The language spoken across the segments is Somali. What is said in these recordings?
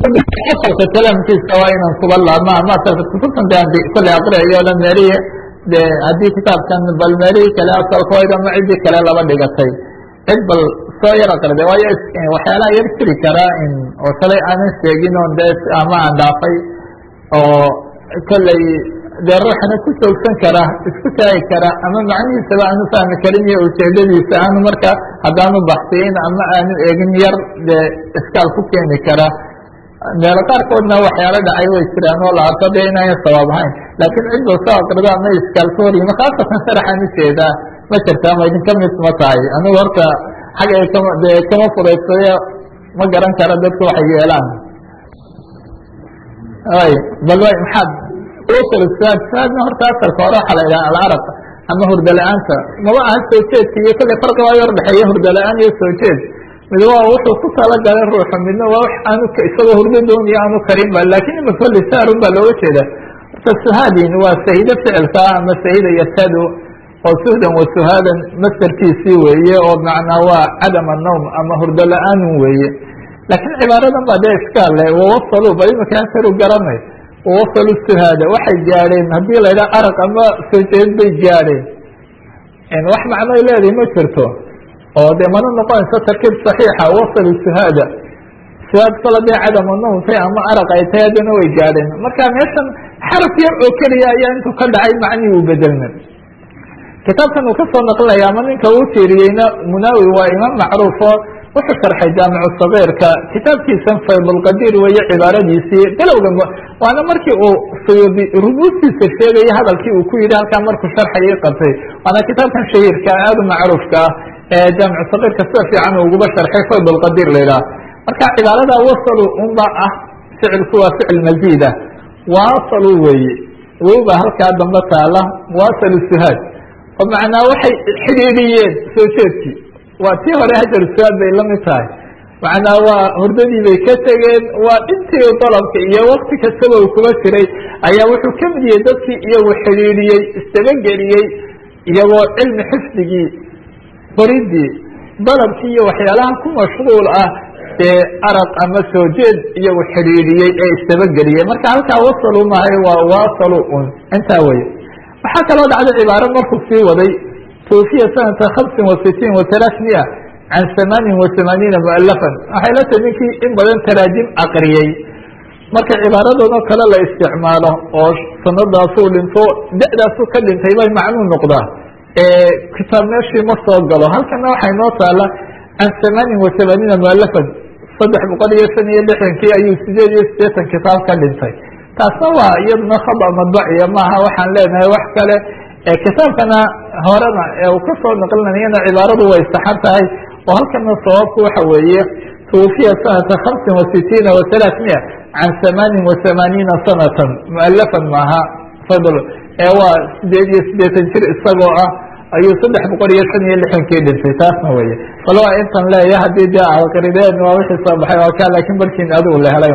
asalka kalaamkiisa waa inaan kuba laabma ama asalka kutubtan de aan kolley aqriayo la meeriye de haddii kitaabkan bal meerihii kale asalkooda ama ciddii kale laba dhigatay cid bal soo yar aqrida waayo waxyaalaha yar jiri karaa in oo shalay aanan sheegin oo de ama aan dhaafay oo kolley dee ruuxana ku joogsan kara isku taagi kara ama macnihiisaba aanu fahmi karin iyo ujeedadiisa aanu marka haddaanu baxsiyin ama aanu eegin yar dee iskaal ku keeni kara meelo qaarkoodna waxyaalo dhacay way jiraan oo la arko de inaaya sawaab ahayn laakiin cidba soo aqrido ama iskaal ka horyima khaasatan sharaxaan ujeedaa ma jirta ma idinka mid ma tahay anigu horta xagay kama dee kama furaysayo ma garan kara dadku waxay yeelaan ay bal way maxaad saad saadna horta asalka hore waxaa la yidhaha alaraq ama hurda la-aanta maba aha soo jeedka iyo kolley farqi waa yar dhexeeya hurda la-aan iyo soo jeed mid waa wuxuu ku talagalay ruuxu midna waa wax aanu isagoo hurdo dooniyo aanu karin ba lakin ima kolli saarun baa looga jeeda horta suhaadin waa sahido ficilka ama sahida yasadu oo suhdan wa suhaadan masderkiisii weeye oo macnaa waa cadam annawm ama hurdo la-aanun weeye laakiin cibaaradan baa dee iska le wawasalu bal imika asaru garanay wawasalu suhaada waxay gaadheen haddii la yidhaha araq ama soo jeed bay gaadheen wax macnoy leedahay ma jirto oo dee mana noqonayso tarkiib صaxiixa wasalu suhaada suhaad kala dee cadama nawmtay ama araq ay tahay haddana way gaadheen marka meeshan xaraf yar oo keliya ayaa intuu ka dhacay macnihii u bedelna kitaabkan uu kasoo naqlinaya ama ninka uu tiiriyeyna munawi waa imaam macruufo wuxuu sharxay jaamicu sagiirka kitaabkiisan faydulqadiir weeye cibaaradiisii bilowga waana markii uu suyuudi rubuustiisa sheegaya hadalkii uu ku yidhi halkaa markuu sharxayay qabtay waana kitaabkan shahiirka aada u macruufka ah ee jaamicu sagiirka sida fiican uu uguba sharxay faydulqadiir la yidhaha marka cibaarada wasalu unba ah ficilku waa ficil maziida waasalu weeye wowba halkaa dambe taala waasalu suhaad oo macnaa waxay xidhiidhiyeen soo jeedkii waa tii hore hajar suaad bay la mid tahay macnaa waa hurdadii bay ka tegeen waa intii dalabka iyo wakti kastaba uu kuba jiray ayaa wuxuu ka mid yahay dadkii iyagu xidhiidhiyey istabageliyey iyagoo cilmi xifdigii qoridii dalabkii iyo waxyaalaha ku mashquul ah ee araq ama soo jeed iyagu xidhiidhiyey ee istabageliyey marka halkaa wasalu mahay waa waasalu un intaa weye waxaa kaloo dhacday cibaaro markuu sii waday توفiya sanata hamsin wa sitiin wa talaثmiya can hamaanin wa hamaaniina mualafan waxay la tahay ninkii in badan taraajim aqriyey marka cibaaradoodoo kale la isticmaalo oo sanadaasuu dhinto da-daasuu ka dhintay bay macnuu noqdaa kitaab meeshii ma soo galo halkana waxay noo taala can hamaanin wa hamaaniina mualafan saddex boqol iyo shan iyo lixdankii ayuu sideed iyo sideetan kitaab ka dhintay taasna waa iyaduna khada madbaciya maaha waxaan leenahay wax kale kitaabkana horena ee uu kasoo naqlinayana cibaaradu way saxan tahay oo halkana sababku waxa weeye twufiya sanata hamsin wa sitiina wa talaثmiya can hamaanin wa hamaaniina sanatan mualafan maaha fadl ee waa sideed iyo sideetan jir isagoo ah ayuu saddex boqol iyo shan iyo lixdankii dhintay taasna weye bal waa intan leeya haddii de aqrideen waa wixii soo baxay waa ka lakin barkiin adigu la helay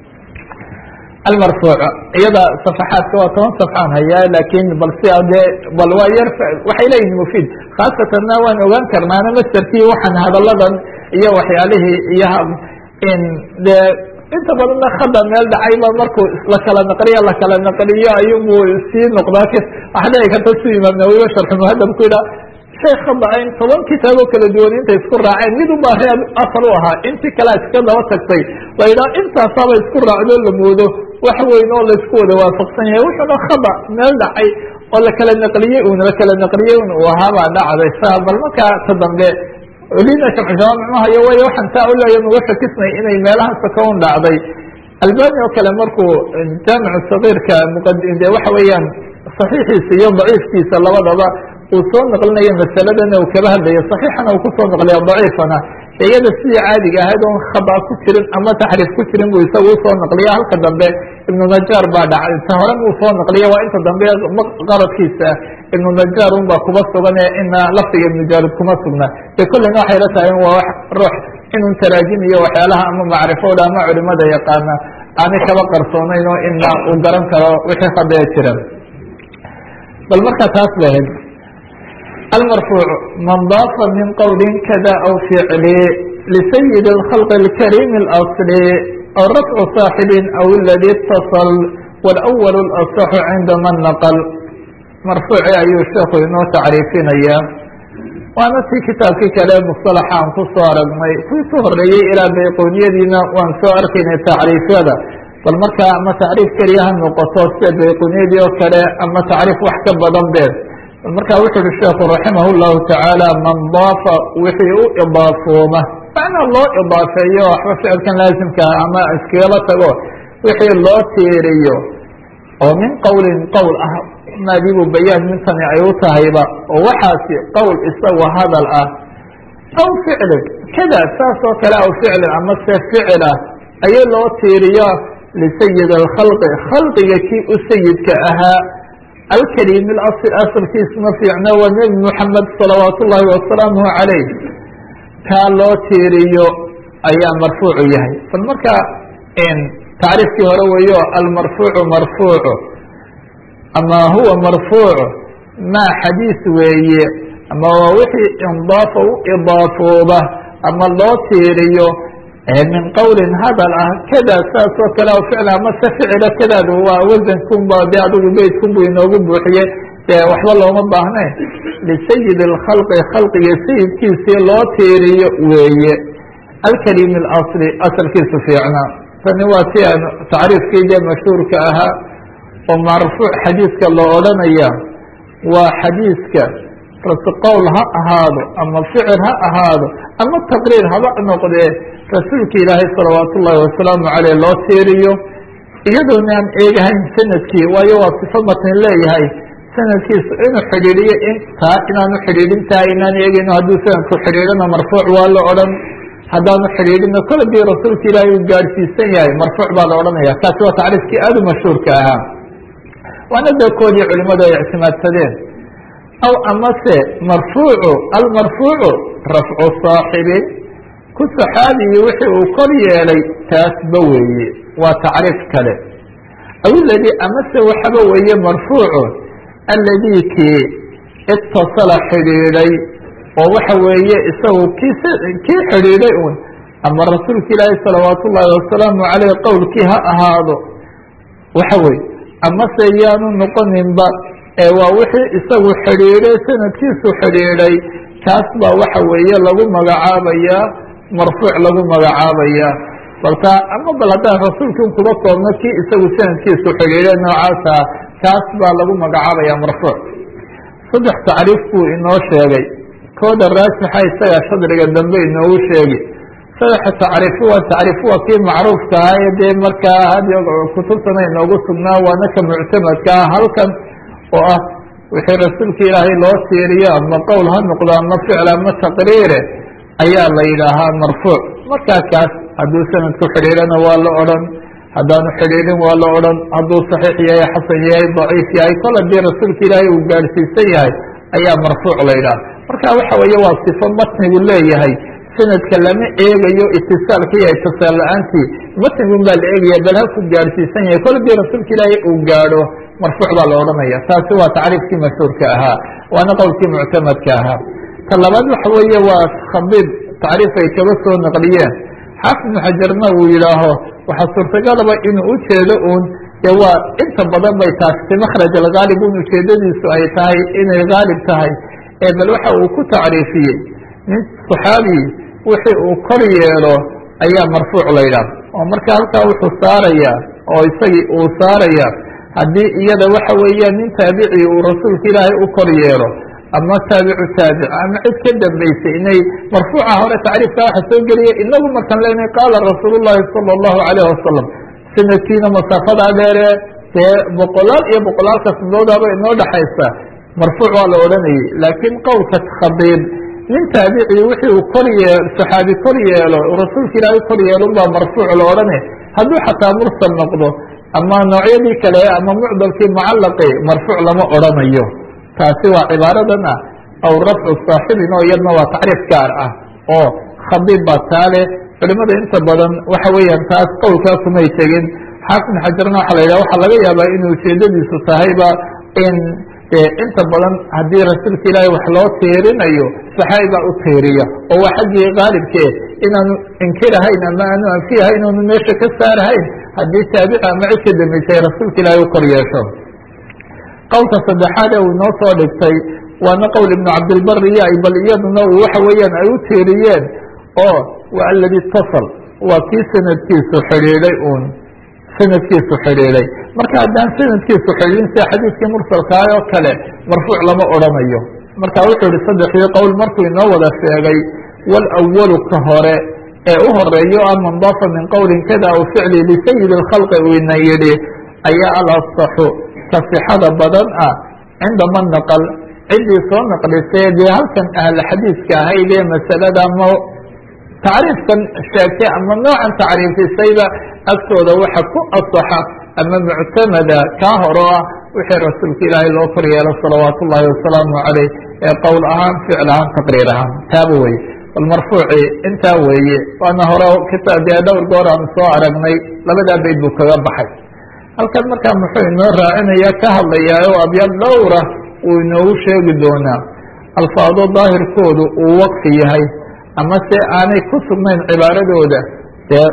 almarfuuc iyada safaxaadka waa toban safxaan hayaa lakin bal si dee bal waa yar waxay leeyihin mufiid khaasatanna waan ogaan karnaana masterkii waxaan hadaladan iyo waxyaalihii iyo in dee inta badanna khada meel dhacayba markuu lakala naqliyo lakala naqliyo ayubu sii noqdaa waxa dhici karta si imaam nawiba sharxu muhadab ku yidhaha shay khada in toban kitaabo kala duwan intay isku raaceen mid unbaa reer asal u ahaa intii kalea iska daba tagtay la yidhaha intaasaaba isku raacdo la moodo wax weyn oo laisku wada waafaqsan yahay wuxuuna khada meel dhacay oo lakala naqliyey un lakala naqliyey un uu ahaabaa dhacday sa bal markaa ta dambe lina jamcujawaamicmahayo way waxaan taa u leeya nuga shakisnay inay meelaha saka un dhacday albani oo kale markuu jaamicu sagiirka mde waxa weeyaan saxiixiisa iyo daciifkiisa labadaba uu soo naqlinayo masaladana uu kaba hadlayo saxiixana uu kusoo naqliya daciifana iyada sidii caadiga ahayd oon khada ku jirin ama taxriif ku jirin buu isaga usoo naqliya halka dambe ibnu najaar baa dhacay ta hore buu soo naqliya waa inta dambe qaradkiisa ibnu najaar un baa kuba sugan ee ina lafdiga ibnu jaalid kuma sugna de kullina waxay la tahay waa wax ruux inun taraajim iyo waxyaalaha ama macrifooda ama culimada yaqaana aanay kaba qarsoonayn oo ina uu garan karo wixii khadaya jira bal markaa taas ba ahayd المرفوع من ضاف من qول kdا أو فعل لسيد الخلق الكريم الأصل aw rafcu saaxibin aw aladi اtasal wاlأwl اlaصxu cinda man naql marfuuci ayuu sheekhu inoo tacriifinayaa waana si kitaabkii kale musطalaxa aan ku soo aragnay kuwii ku horeeyey ilaa bayqooniyadiina waan soo arkaynay tacriifyada bal markaa ama tacriif keliya ha noqoto sida bayqooniyadii oo kale ama tacriif wax ka badan beed bal markaa wuxu uhi sheekhu raximah اllahu tacaala man daafa wixii u idaafooma macnaa loo idaafeeyo waxba ficilkan laasimkaa ama iskagala tago wixii loo tiiriyo oo min qowlin qowl ah maadibu bayaan mintani ay u tahayba oo waxaasi qowl isagoo hadal ah aw ficlin kada saas oo kale aw ficlin ama se ficil ah ayay loo tiiriyo lisayid alkhalqi khalqiga kii u sayidka ahaa alkalimi asl asalkiisuna fiicna waa nebi moxamed salawaat ullaahi wasalaamuhu calayh kaa loo tiiriyo ayaa marfuucu yahay bal marka tacriifkii hore weeyo almarfuucu marfuucu ama huwa marfuucu maa xadiis weeye ama waa wixii indaafa u idaafooba ama loo tiiriyo min qowlin hadal ah kada saas oo kale o ficl ama se ficila kadaadu waa wasankunba de adigu beytkunbu inoogu buuxiye dee waxba looma baahnayn lisayid اlkhalqi khalqiga sayidkiisii loo tiiriyo weeye alkalimi اlasli asalkiisu fiicnaa tani waa si aan tacriifkii dee mashhuurka ahaa oo marfuuc xadiiska loo odhanaya waa xadiiska qowl ha ahaado ama ficil ha ahaado ama taqriir haba noqdee rasuulka ilaahay salawaat ullaahi wasalaamu caleyh loo tiiriyo iyadoona aan eegahayn sanadkii waayo waa sifo matn leeyahay sanadkiisu inuu xidhiidhiyo intaa inaanu xidhiidhin tahay inaan eegayno hadduu sanadku xidhiidhana marfuuc waa la odhan haddaanu xidhiidhino kol dii rasuulka ilaahay uu gaadhsiisan yahay marfuuc baa la odhanaya kaasi waa tacriifkii aada u mashhuurka ahaa waana dakoodii culimadu ay ictimaadsadeen aw amase marfuucu almarfuucu rafcu saaxibin ku saxaabiyi wixii uu kor yeelay taasba weeye waa tacriif kale aw iladii amase waxaba weeye marfuucu alladii kii itasala xidhiidhay oo waxa weeye isagu kii kii xidhiidhay un ama rasuulka ilaahi salawaat ullaahi wasalaamu caleyh qowlkii ha ahaado waxa weye amase yaanu noqoninba ee waa wixii isagu xidhiidhay sanadkiisu xidhiidhay kaas baa waxa weeye lagu magacaabayaa marfuuc lagu magacaabayaa balka ama bal haddaan rasuulkii un kuba koobno kii isagu sanadkiisu xidhiidhay noocaasa kaas baa lagu magacaabaya marfuuc saddex tacriif buu inoo sheegay kooda raajixa isaga shadriga dambe inoogu sheegi saddexa tacriifu waa tacriifu waa kii macruufka ah ee dee markaa hadi kutubtana inoogu sugnaa waana ka muctamadka ah halkan oo ah wixii rasuulka ilaahay loo tiiriyo ama qowl ha noqdo ama ficl ama taqriire ayaa la yidhaahaa marfuuc markaa kaas hadduu sanadku xidhiidhana waa la odhan haddaanu xidhiidhin waa la odhan hadduu saxiix yahay xasan yahay daciif yahay kol haddii rasuulka ilaahay uu gaadhsiisan yahay ayaa marfuuc la yidhaha marka waxa weeye waa sifo matnigu leeyahay sanadka lama eegayo itisaalka iyo itisaal la-aantii matnigun baa la eegaya bal halku gaadhsiisan yahay kol haddii rasuulka ilaahay uu gaadho marfuuc baa la odhanaya taasi waa tacriifkii mashhuurka ahaa waana qowlkii muctamadka ahaa ta labaad waxa weeye waa khabiib tacriif ay kaba soo naqliyeen xaafid ibnu xajarna uu yidhaaho waxaa suurtagalaba inuu ujeedo uun dee waa inta badan bay taasi makhraj alghaalib un ujeedadiisu ay tahay inay haalib tahay ee bal waxa uu ku tacriifiyey nin saxaabi wixii uu kor yeelo ayaa marfuuc la yidhaah oo marka halkaa wuxuu saarayaa oo isagii uu saaraya haddii iyada waxa weeyaan nin taabici uu rasuulka ilaahay u kor yeelo ama taabicu taabic ama cid ka dambaysay inay marfuuca hore tacriifka waxa soo geliya inagu markaan leenahay qaala rasuul llahi sala allahu alayh wasalam sanadkiina masaafadaa dheere dee boqolaal iyo boqolaalka sandoodaba inoo dhexaysa marfuuc waa la odhanayay laakiin qowlka khabiib nin taabici wixii uu kor yee saxaabi kor yeelo rasuulka ilaahay kor yeelun baa marfuuc la odhanay hadduu xataa mursal noqdo ama noocyadii kale ama mucdalkii mucallaqi marfuuc lama odhanayo taasi waa cibaaradan ah aw rafcu saaxibin oo iyadna waa tacriif gaar ah oo khabiib baa taale culimada inta badan waxa weeyaan taas qowlkaa kumay tegin xaafid xajarna waxa la yidhah waxaa laga yaabaa inuu ujeedadiisu tahayba in inta badan haddii rasuulka ilaahay wax loo tiirinayo saxaabi baa u tiiriya oo waa xaggii haalibkee inaanu inkirahayn ama aanu anfiyahayn oonu meesha ka saarahayn haddii taabici ama cid ka dambeysay rasuulka ilaahay u kor yeesho qowlka saddexaad ee uu inoo soo dhigtay waana qowl ibnu cabdilbari iyo ay bal iyaduna uu waxa weeyaan ay u tiiriyeen oo waa aladi itasal waa kii sanadkiisu xidhiidhay uun sanadkiisu xidhiidhay marka haddaan sanadkiisu xidhiidhin sida xadiiskii mursalkaah oo kale marfuuc lama odhanayo marka wuxuu yihi saddexdii qowl markuu inoo wada sheegay walawalu ka hore ee u horeeyo ah man daafa min qowlin kada aw ficli lisayidi اlkhalqi uu ina yidhi ayaa alasaxu ka sixada badan ah cinda man naqal ciddii soo naqlisay dee halkan ahla xadiiska ahayd ee masalada ama tacriifkan sheegtay ama noocan tacriifisayba agtooda waxa ku asaxa ama muctamada kaa horo ah wixii rasuulka ilaahay loo kor yeelo salawaat ullaahi wasalaamu caleyh ee qowl ahaan ficil ahaan taqriir ahaan taaba weye bal marfuuci intaa weeye waana hore kita dee dhowr goor aan soo aragnay labadaa bayd buu kaga baxay halkan markaa muxuu inoo raacinaya ka hadlayaa oo abyaad dhowra uu inoogu sheegi doonaa alfaado daahirkoodu uu waqfi yahay ama se aanay ku sugnayn cibaaradooda dee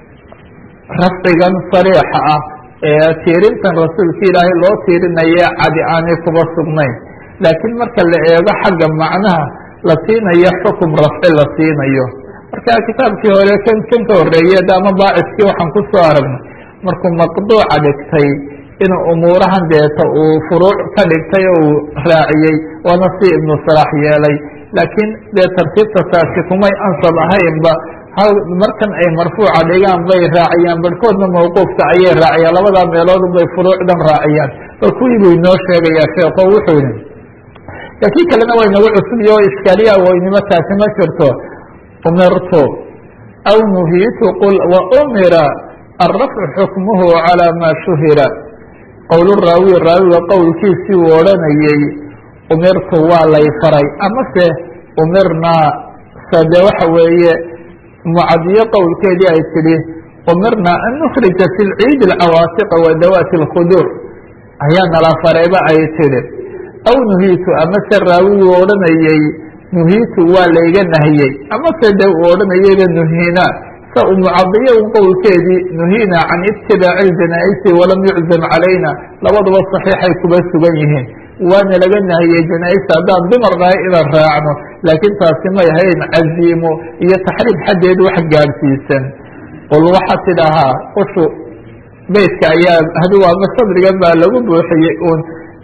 rafcigan sariixa ah ee tiirintan rasuulka ilaahay loo tiirinaye cadi aanay kuba sugnayn laakiin marka la eego xagga macnaha la siinayo xukum rafci la siinayo marka kitaabkii hore kan kan ka horeeye ama baaciskii waxaan ku soo aragnay markuu maqduuca dhigtay inuu umuurahan deeta uu furuuc ka dhigtay oo uu raaciyey waana si ibnu salaax yeelay laakiin dee tartiibta taasi kumay ansab ahaynba hal markan ay marfuuca dhigaan bay raaciyaan barhkoodna mawquufka ayay raaciyaan labadaa meelood bay furuucdan raaciyaan bal kuwii buu inoo sheegayaa sheeko wuxuu yihi laakiin kalena way nagu cusubiyo o iskaaliya waynimo taasi ma jirto umirtu aw nuhiitu qul wa umira alrafcu xukmuhu calaa maa shuhira qowl raawi raawiga qowlkiisii uu odhanayey umirtu waa lay faray amase umirnaa sade waxa weeye mucadiyo qowlkeedii ay tidhi umirnaa an nukhrija fi lciid alcawaatiqa wa dawaati اlkhuduur ayaa nala farayba ay tidhi aw nuhiitu amase raawiguu odhanayey nuhiitu waa layga nahiyey amase de uu odhanayeyba nuhiina sa u mucadiyo un qowlkeedii nuhiina can itibaaci ljanaa'isi walam yuczam calayna labaduba saxiixay kuba sugan yihiin waana laga nahiyey janaa-ista haddaan dumar nahay inaan raacno laakiin taasi may ahayn caziimo iyo taxriim xaddeed wax gaadhsiisan qul waxaa tidhahaa ushu beytka ayaa hadi waama sadrigan baa lagu buuxiyey un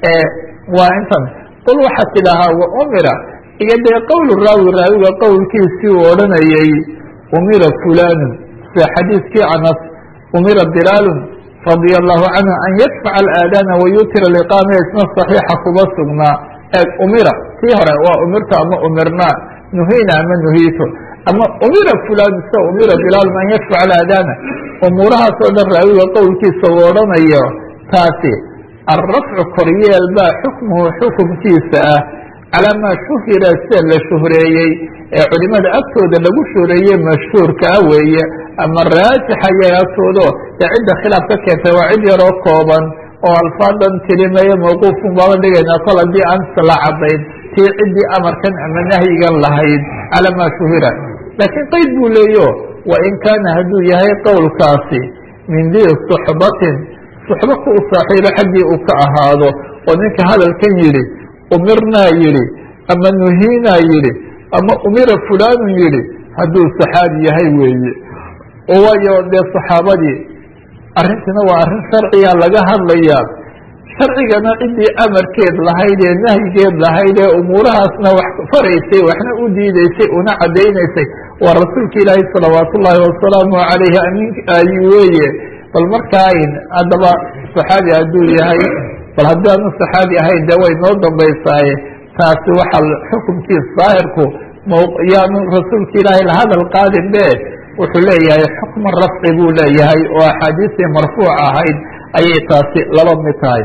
waa intan qul waxaa tidhahaa wa umira iyo dee qowl raawi raawiga qowlkiisii uu odhanayey umira fulanun sida xadiiskii anas umira bilaalun radia allahu canhu an yadfaca alaadaana wayutira liqaama isna saxiixa kuba sugnaa eeg umira tii hore waa umirta ama umirnaa nuhina ama nuhiito ama umira fulan sida umira bilaalun an yadfaca alaadaana umuurahaas oo dhan raawiga qowlkiisa uu odhanayo taasi alrafcu koryeel baa xukmuhu xukumkiisa ah calaa maa shuhira sida la shuhreeyey ee culimada agtooda lagu shuhreeyey mashhuurka ah weeye ama raajixa yaga agtoodo dee cidda khilaaf ka keentay waa cid yaroo kooban oo alfaadan tirimayo mawquufun baaba dhigaynaa kol haddii aan la cadayn tii ciddii amarkan ama nahyigan lahayd calaa maa shuhira laakiin qeyd buu leeyo wa in kaana hadduu yahay qowlkaasi min dii suxbatin suxbo ku u saaxiibo xaggii uu ka ahaado oo ninka hadalkan yidhi umirnaa yidhi ama nuhiinaa yidhi ama umira fulanun yidhi hadduu saxaabi yahay weeye oo waayo dee saxaabadii arrintiina waa arrin sharciga laga hadlayaa sharcigana ciddii amarkeed lahayd ee nahyigeed lahayd ee umuurahaasna wax faraysay waxna u diideysay una caddaynaysay waa rasuulka ilaahi salawaat ullaahi wasalaamu calayhi amin ay weeye bal markaain haddaba saxaabi hadduu yahay bal haddii aanu saxaabi ahayn dee way noo dambaysaaye taasi waxaa xukumkiis daahirku yaanu rasuulka ilaahay la hadal qaadin be wuxuu leeyahay xukma rafci buu leeyahay oo axaadiistii marfuuc ahayd ayay taasi laba mid tahay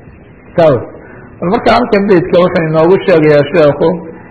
bal marka halkan beydka wuxuu inoogu sheegayaa sheekhu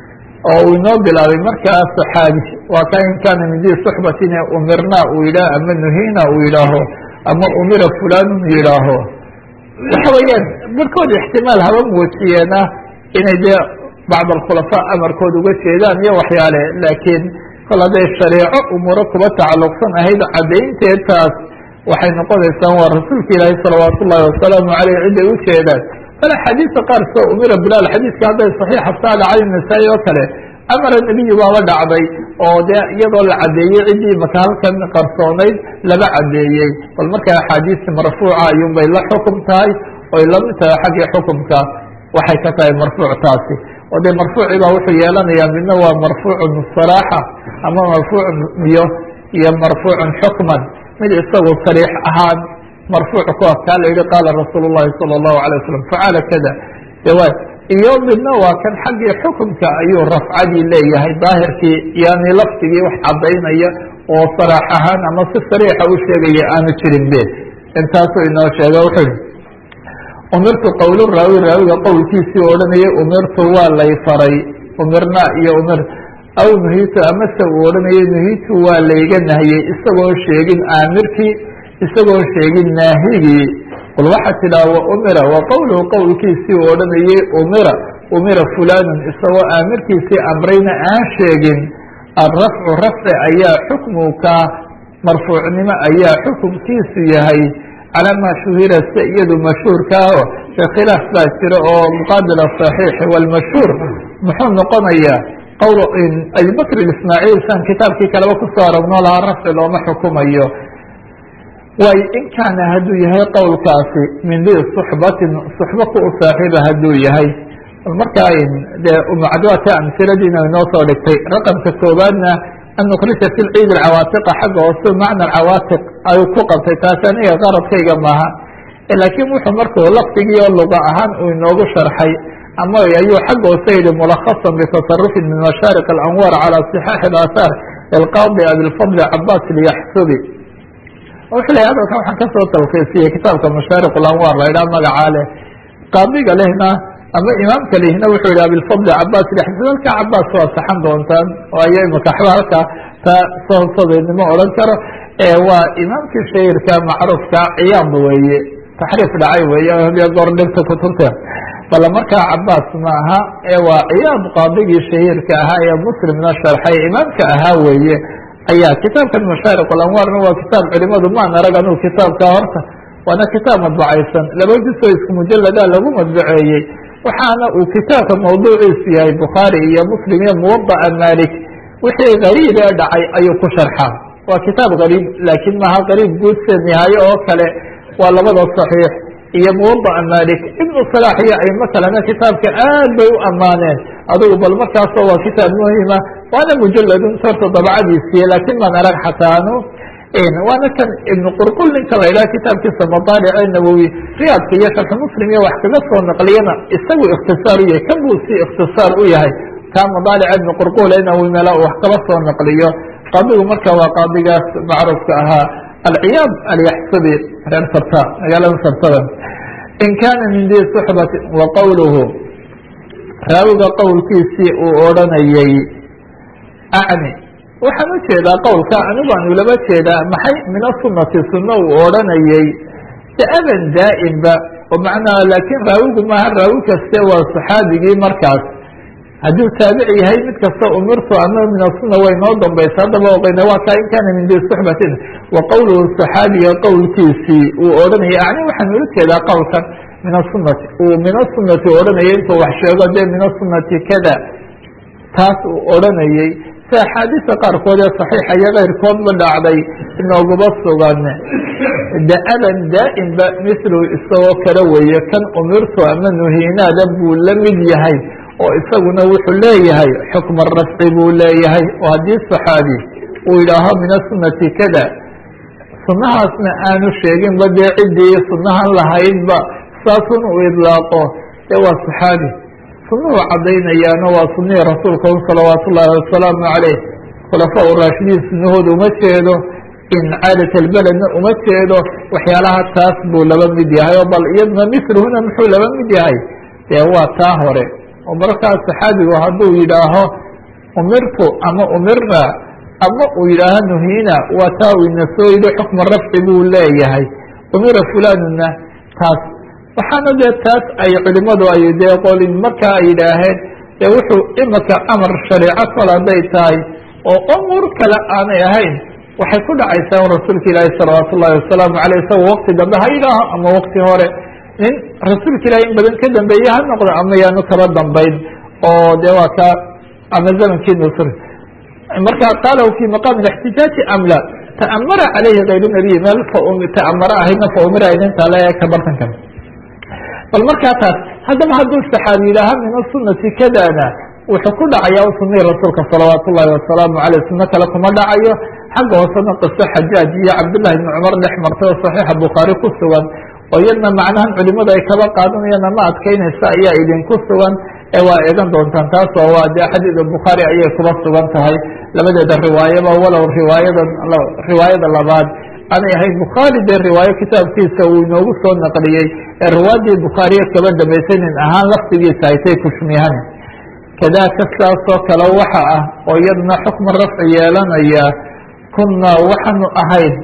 oo uu inoo bilaabay markaa saxaabi waa ka in kaana min dii suxbatin ee umirnaa uu yidhaah ama nuhiina uu yidhaaho ama umira fulanun yidhaaho waxa weeyaan barkood ixtimaal haba muujiyeena inay dee bacd alkhulafaa amarkood uga jeedaan iyo waxyaale laakiin kol hadday shareeco umuuro kuba tacalluqsan ahayd caddaynteed taas waxay noqonaysaa waa rasuulka ilaahi salawaat ullahi wasalaamu caleyh ciday u jeedaan bal axaadiista qaar soo umira bilaal xadiiska hadday saxiixa saada cali nasaa-i oo kale amara nebiyu baaba dhacday oo dee iyadoo la caddeeyey ciddii maka halkan qarsoonayd laba caddeeyey bal markaa axaadiista marfuuca ayuunbay la xukum tahay oy lamid tahay xaggii xukumka waxay ka tahay marfuuc taasi oo dee marfuuci baa wuxuu yeelanayaa midna waa marfuucun saraaxa ama marfuucun iyo iyo marfuucun xukman mid isagu sariix ahaan marfuuc ku ah kaa la yihi qaala rasuul llahi sala allahu alay wasalam facala kada dewa iyo midna waa kan xaggii xukumka ayuu rafcadii leeyahay daahirkii yani lafdigii wax caddaynaya oo saraax ahaan ama si sariixa u sheegaya aanu jirin be intaasuu inoo sheega wuxuu ihi umirtu qowl raawi raawiga qowlkiisii odhanayay umirtu waa lay faray umirna iyo umir aw nuhitu amase uu odhanayay nuhitu waa layga nahiyey isagoo sheegin aamirkii isagoo sheegin naahigii qul waxaa tidhaha wa umira wa qowluhu qowlkiisii uu odhanayay umira umira fulanun isagoo aamirkiisii amrayna aan sheegin alrafcu rafci ayaa xukmuka marfuucnimo ayaa xukumkiisu yahay calaa maa shuhira si iyadu mashhuurkaaho de khilaaf baa jira oo muqaabil asaxiixi walmashhuur muxuu noqonayaa qowl abibakr ismaaciil san kitaabkii kaleba kusoo aragno lahaa rafci looma xukumayo waay in kaana hadduu yahay qowlkaasi min di suxbatin suxba ku u saaxiiba hadduu yahay markaa dee umacduata amsiladiina inoo soo dhigtay raqamka koobaadna an nukrija fi lciid alcawaatiqa xagga hoose macna alcawaatiq ayuu ku qabtay taasi aniga qaradkayga maaha laakiin wuxuu markuu lafdigii oo luga ahaan uu inoogu sharxay ama ayuu xagga hoose yihi mulakhasan bitasarufin min mashaariq alanwaar calى صixaaxi اaahaar ilqaadi abilfadl cabaas lyaxsubi wuxuu lehay hadalkan waxaan kasoo talkiisiyey kitaabka mashaariq alanwaar la idhaha magacaa leh qaadiga lehna ama imaamka lehna wuxuu yihi abilfadl cabaas lyaxsubi halka cabaas waa saxan doontaan oo aya imaka waxba halka ta sohsadeednimo odhan karo waa imaamkii shahirka macruufka ciyaad weeye taxriif dhacay weeye hadiyo goor dhirta kutubta bal markaa cabaas maaha ee waa ciyaad qaadigii shahiirka ahaa ee muslimna sharxay imaamka ahaa weeye ayaa kitaabkan mashaariq alanwaarna waa kitaab culimadu maan arag anuu kitaabka horta waana kitaab madbacaysan laba jusoo isku mujaladaa lagu madbaceeyey waxaana uu kitaabka mawduuciisu yahay bukhaari iyo muslim iyo muwada'a malik wixii gariib ee dhacay ayuu ku sharxaa waa kitaab gariib laakiin maaha gariib guud se nihaaye oo kale waa labada saxiix iyo muwada'a malik ibnu salaax iyo aimo kalena kitaabka aad bay u ammaaneen adugu bal markaasoo waa kitaab muhima waana mujaladun horta dabcadiisiiye laakiin maan arag xataanu waana kan ibnu qurqul ninka la idhaha kitaabkiisa madaalice nawowi riyaadka iyo sharxu muslim iyo wax kaga soo naqliyana isagu ikhtisaar u yahay kan buu si ikhtisaar u yahay kaa madaalica ibnu qurqul nawowi meela wax kaba soo naqliyo qaadigu marka waa qaadigaas macruufka ahaa alciyaad alyaxsubi reer sarta magaalada sartada in kaana min di suxbati wa qowluhu raawiga qowlkiisii uu odhanayay acni waxaan u jeedaa qowlka anigu aan ulaba jeedaa maxay min asunati sunno uu odhanayay da'aban daa'imba oo macnaha laakiin raawigu maaha raawi kaste waa saxaabigii markaas hadduu taabic yahay mid kasta umirtu ama min asuna way noo dambaysa haddaba oqeyna waa kaa in kaana min di suxbatin wa qowluhu saxaabiga qowlkiisii uu odhanayay acni waxaan ula jeedaa qowlkan min asunati uu min asunati odhanayay intuu wax sheego dee min asunati kada taas uu odhanayay si axaadiista qaarkood ee saxiixa iyo keyrkoodba dhacday inooguba sugan da-aban daa'imba mislu isagoo kale weeye kan umirtu ama nuhiinaada buu la mid yahay oo isaguna wuxuu leeyahay xukma rafci buu leeyahay oo haddii saxaabi uu yidhaaho min asunati kada sunnahaasna aanu sheeginba dee ciddii sunnahan lahaydba saasun uu idlaaqo dee waa saxaabi sunuhu caddaynayaana waa sunihii rasuulka un salawaatu ullaahi wasalaamu caleyh khulafaa u raashidiin sunahooda uma jeedo in caadat albeledna uma jeedo waxyaalaha taas buu laba mid yahay oo bal iyadna misluhuna muxuu laba mid yahay dee waa taa hore oo markaas saxaabigu hadduu yidhaaho umirtu ama umirna ama uu yidhaaho nuhiina waa taa uu ina soo yidhi xukma rafci buu leeyahay umira fulanuna taas waxaana dee taas ay culimadu ay dee qolin markaa ay yidhaaheen dee wuxuu imika amar shareeco kol hadday tahay oo umuur kale aanay ahayn waxay ku dhacaysaa un rasuulka ilaahi salawaatu ullahi wasalaamu caleyh isagoo wakti dambe ha yidhaaho ama wakti hore nin rasuulka ilahi in badan ka dambeeye ha noqdo ama yaanu kaba dambayn oo de waa ka ama zamankii nusr marka qalahu fi maqaami ااxtijaaji am la ta'amara calayhi kayru nabiy meel ta'amara ahaydna faumira idinta le ka bartankan bal markaa taas haddaba hadduu saxaabi yidhaaha min asunati kadana wuxuu ku dhacaya sunihii rasuulka salawaat ullahi wasalaamu aleyh suno kale kuma dhacayo xagga hoosena qiso xajaaj iyo cabdullahi ibni cumar dhex martay oo saxiixa bukhaari ku sugan oo iyadna macnahan culimadu ay kaba qaadanayaan ama adkeynaysa ayaa idinku sugan ee waa eegan doontaan taas oo waa de xadiida bukhaari ayay kuba sugan tahay labadeeda riwaayaba walow riwaayada riwaayada labaad aanay ahayn bukhaari dee riwaayo kitaabkiisa uu inoogu soo naqliyey ee riwaayadii bukhaariye kaba dambaysay nin ahaan laftigiisa aytay kushmihan kadaka sidaasoo kale waxa ah oo iyadna xukma rafci yeelanaya kunaa waxaanu ahayn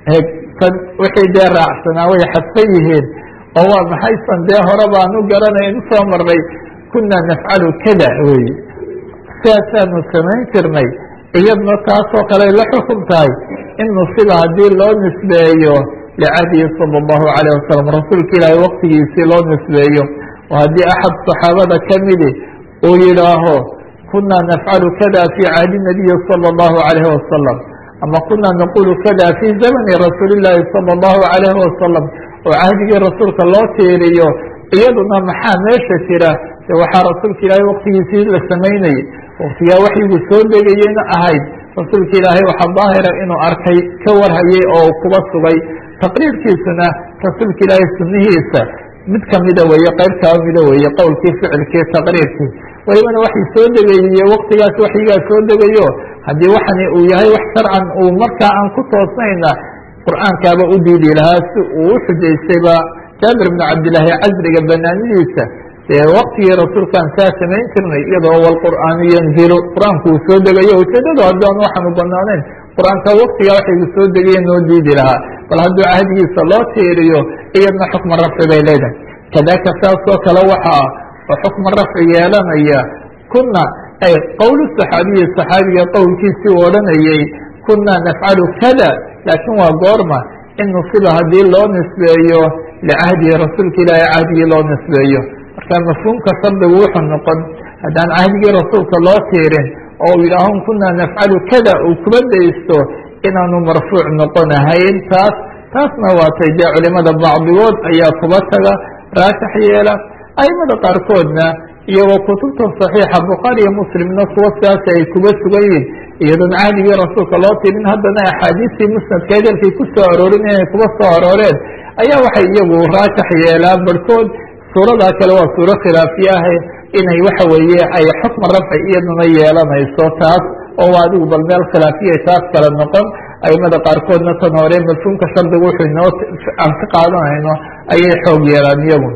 tan wixii dee raacsanaa way xadfan yihiin oo waa maxaysan dee hore baan u garanay usoo marnay kunaa nafcalu kada wey sidaasaanu samayn jirnay iyadna taasoo kale la xukum tahay in nusiba haddii loo nisbeeyo licahdihi sala allahu calayh wasalam rasuulka ilaahay waktigiisii loo nisbeeyo oo haddii axad saxaabada kamidi uu yidhaaho kunaa nafcalu kada fi cahdi nabiyi sala allahu calayhi wasalam ama kunaa naqulu kada fi zamani rasuuli llaahi sala allahu calayhi wasalam oo cahdigii rasuulka loo tiiriyo iyaduna maxaa meesha jira de waxaa rasuulka ilaahay waktigiisii la samaynayay waktigaa waxyigu soo degayeyna ahayd rasuulka ilaahay waxaa daahira inuu arkay ka warhayay oo kuba sugay taqriirkiisuna rasuulka ilaahay sunihiisa mid kamida weeye qayb kaba mida weeye qowlkii ficilkii taqriirkii welibana waxay soo degayey waktigaas waxyigaa soo degayo haddii waxani uu yahay wax sharcan uu markaa aan ku toosnayna qur'aankaaba u diidi lahaa si uu u xujaystayba jaabir bnu cabdillaahi casriga banaanidiisa dee waktigii rasuulkaan saa samayn jirnay iyadoo walqur'aanu yanzilu qur-aanku uu soo degayo ujeedadu haddaan waxaanu banaanayn qur-aanka waktigaa waxaygu soo degaye noo diidi lahaa bal hadduu cahdigiisa loo tiiriyo iyadna xukma rafci bay leedahay kadaka saasoo kale waxa ah oo xukma rafci yeelanaya kuna ay qowl saxaabiyi saxaabiga qowlkiisii u odhanayey kunaa nafcalu kada laakiin waa goorma in nusiba haddii loo nisbeeyo licahdihi rasuulka ilaahi cahdigii loo nisbeeyo marka mafhuumka shardigu wuxuu noqon haddaan cahdigii rasuulka loo tiirin oo u yidhaahon kunaa nafcalu kada uu kuba daysto inaanu marfuuc noqonahayn taas taasna waatay dee culimada bacdigood ayaa kuba taga raasix yeela aimada qaarkoodna iyagoo kutubta صaxiixa bukhaari iyo muslimna kuwa sidaas ay kuba sugan yihin iyadoon cahdigii rasuulka loo tirin haddana axaadiistii musnadka edelkay ku soo aroorin inay kuba soo arooreen ayaa waxay iyagu raasix yeelaan barhkood suuradaa kale waa suuro khilaafiye ah inay waxa weeye ay xukma rafci iyaduna yeelanayso taas oo adigu bal meel khilaafiya taas kale noqon aimada qaarkoodna tan hore mafhuumka shardigu wuxuu inoo aan ka qaadanayno ayay xoog yeelaan iyagu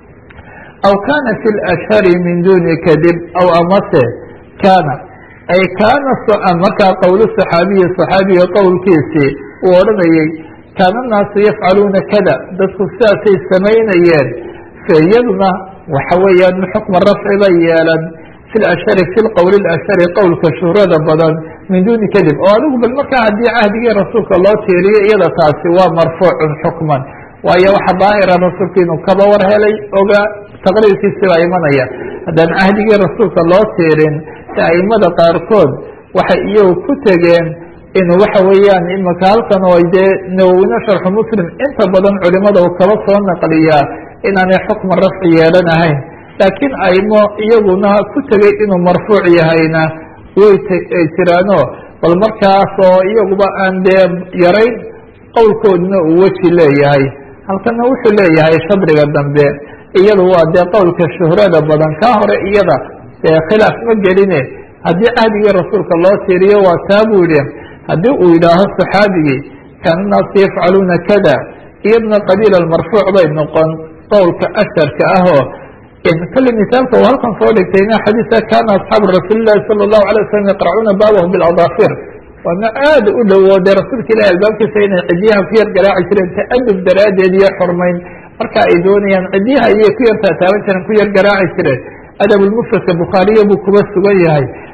aw kana fi lashhari min duni kadib aw amase kana ay kaana markaa qowlu saxaabiyi saxaabiga qowlkiisii uu odhanayey kaana naasu yafcaluuna kada dadku sidaasay samaynayeen iyaduna waxa weeyaan xukma rafci bay yeelan fi lashhari fi lqowli lashhari qowlka shuhrada badan min duni kadib oo adigu bal markaa haddii cahdigii rasuulka loo tiiriyo iyada taasi waa marfuucun xukman waayo waxa daahira rasuulka inuu kaba war helay ogaa taqriirkiisi baa imanaya haddaan cahdigii rasuulka loo tiirin si aimada qaarkood waxay iyagu ku tegeen inuu waxa weeyaan imaka halkan oo dee nawowine sharxu muslim inta badan culimada uu kaba soo naqliyaa inaanay xukma rafci yeelanahayn laakiin aimo iyaguna ku tegey inuu marfuuc yahayna way jiraano bal markaas oo iyaguba aan dee yarayn qowlkoodna uu weji leeyahay halkana wuxuu leeyahay shadriga dambe iyadu waa dee qowlka shuhrada badan kaa hore iyada dee khilaaf ma geline haddii cahdigii rasuulka loo tiiriyo waa taa buu yihi haddii uu yidhaaho saxaabigii kaana naasu yafcaluuna kada iyaduna qabiila marfuuc bay noqon qowlka asharka ahoo kale misaalka uu halkan soo dhigtayna xadiisa kana asxaabu rasuuli lahi sala allahu alay wasalam yaqracuuna baabahu biladafir waana aada u dhowo dee rasuulka ilahi albaabkiisa inay cidyaha ku yar garaaci jireen ta'adub daraaddeed iyo xurmayn marka ay doonayaan cidyaha ayay ku yar taataaban jireen ku yar garaaci jireen adabulmufradka bukhaariya buu kuba sugan yahay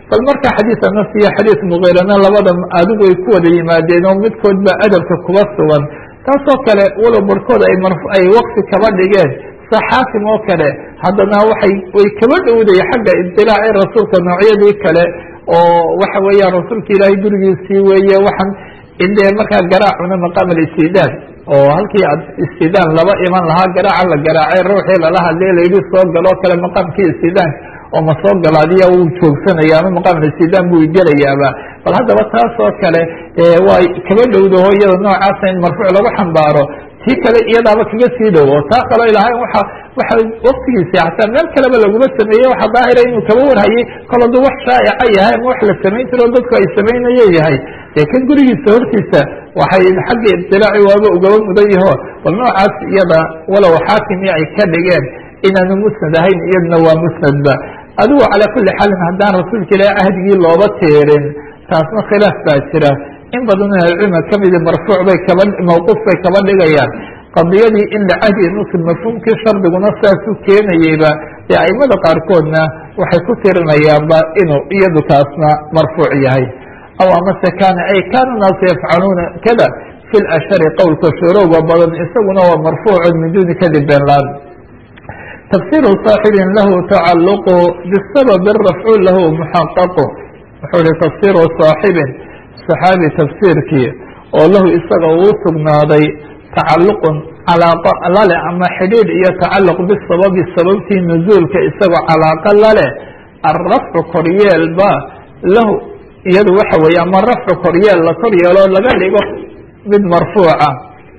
bal marka xadiis anas iyo xadiis mugiirana labada adigu ay ku wada yimaadeen oo midkood ba adabka kuba sugan taasoo kale walow barhkood ay mar ay wakti kaba dhigeen sa xaakim oo kale haddana waxay way kaba dhowday xagga ibtilaaci rasuulka noocyadii kale oo waxa weeyaan rasuulka ilaahay gurigiisii weeye waxaan indee markaa garaacuna maqaam alistidaad oo halkii ad istidaan laba iman lahaa garaaca la garaacay ruuxii lala hadlay layidhi soo galoo kale maqaamkii istidaanka oo ma soo galo adiya wuu joogsanaya ama maqaam istidaan buu gelayaaba bal haddaba taas oo kale waa kaba dhowdaho iyada noocaasa in marfuuc lagu xambaaro tii kale iyadaaba kaga sii dhow oo taa kaloo ilahay waa waxa waktigiisi hataa meel kaleba laguma sameeyey waxa daahira inuu kaba warhayay kol haduu wax shaa'ica yahay ama wax la samayn jiro dadku ay samaynayo yahay dee kan gurigiisa hortiisa waxay xagga ibtilaaci waaba ugaba mudan yaho bal noocaas iyada walow xaakimi ay ka dhigeen inaanu musnad ahayn iyadna waa musnadba adigu calaa kuli xaalin haddaan rasuulka ilaahi ahdigii looba teerin taasna khilaaf baa jira in badan ahlucilmiga kamidi marfuuc bay kaba mawquuf bay kaba dhigayaan qadiyadii in lacahdi muslim mafhuumkii shardiguna saasuu keenayeyba dee aimada qaarkoodna waxay ku tirinayaanba inuu iyadu taasna marfuuc yahay aw amase kaana ay kaana naasu yafcaluuna kada fi lashari qowlka shurowga badan isaguna waa marfuucun min duni kadib beenlaan tafsiru saaxibin lahu tacaluqu bisababi rafcu lahu muxaqaqu wuxuu ihi tafsiru saaxibin saxaabi tafsiirkii oo lahu isaga uu sugnaaday tacaluqun calaaqa lale ama xidhiidh iyo tacaluq bisababi sababtii nuzuulka isagoo calaaqa lale alrafcu koryeelba lahu iyadu waxa weeye ama rafcu koryeel la kor yeelo laga dhigo mid marfuuca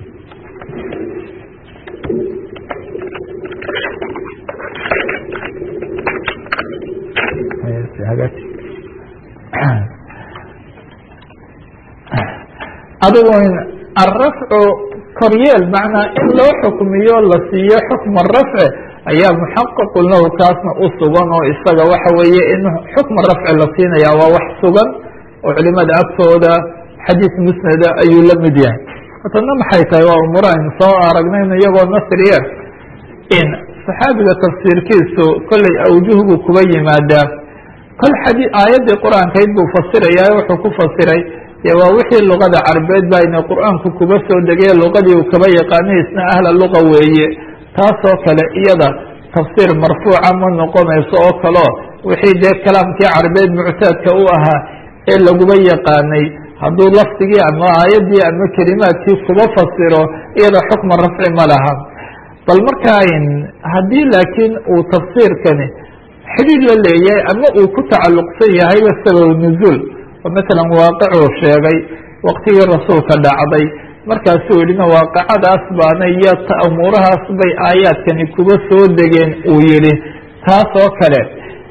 adigu alrafcu koryeel macnaa in loo xukmiyo la siiyo xukma rafci ayaa muxaqaqun lahu kaasna u sugan oo isaga waxa weeye in xukma rafci la siinaya waa wax sugan oo culimada agtooda xadiis musnada ayuu la mid yahay hatana maxay tahay waa umuraan soo aragnayno iyagoo nasriya in saxaabiga tafsiirkiisu kollay awjuhbu kuba yimaadaa kol xadi aayaddii qur-aankayd buu fasirayaa wuxuu ku fasiray dee waa wixii luqada carbeed ba ina qur-aanku kuba soo degay luqadii uu kaba yaqaanay isna ahla luqa weeye taasoo kale iyada tafsiir marfuuca ma noqonayso oo kaleo wixii dee kalaamkii carbeed muctaadka u ahaa ee laguba yaqaanay hadduu lafdigii ama aayaddii ama kelimaadkii kuba fasiro iyada xukma rafci ma laha bal markaa haddii laakiin uu tafsiirkani xidhiid la leeyahay ama uu ku tacalluqsan yahayba sabab nuzuul oo matalan waaqicuu sheegay waktigii rasuulka dhacday markaasuu yidhina waaqicadaas baana iyo umuurahaas bay aayaadkani kuba soo degeen uu yihi taas oo kale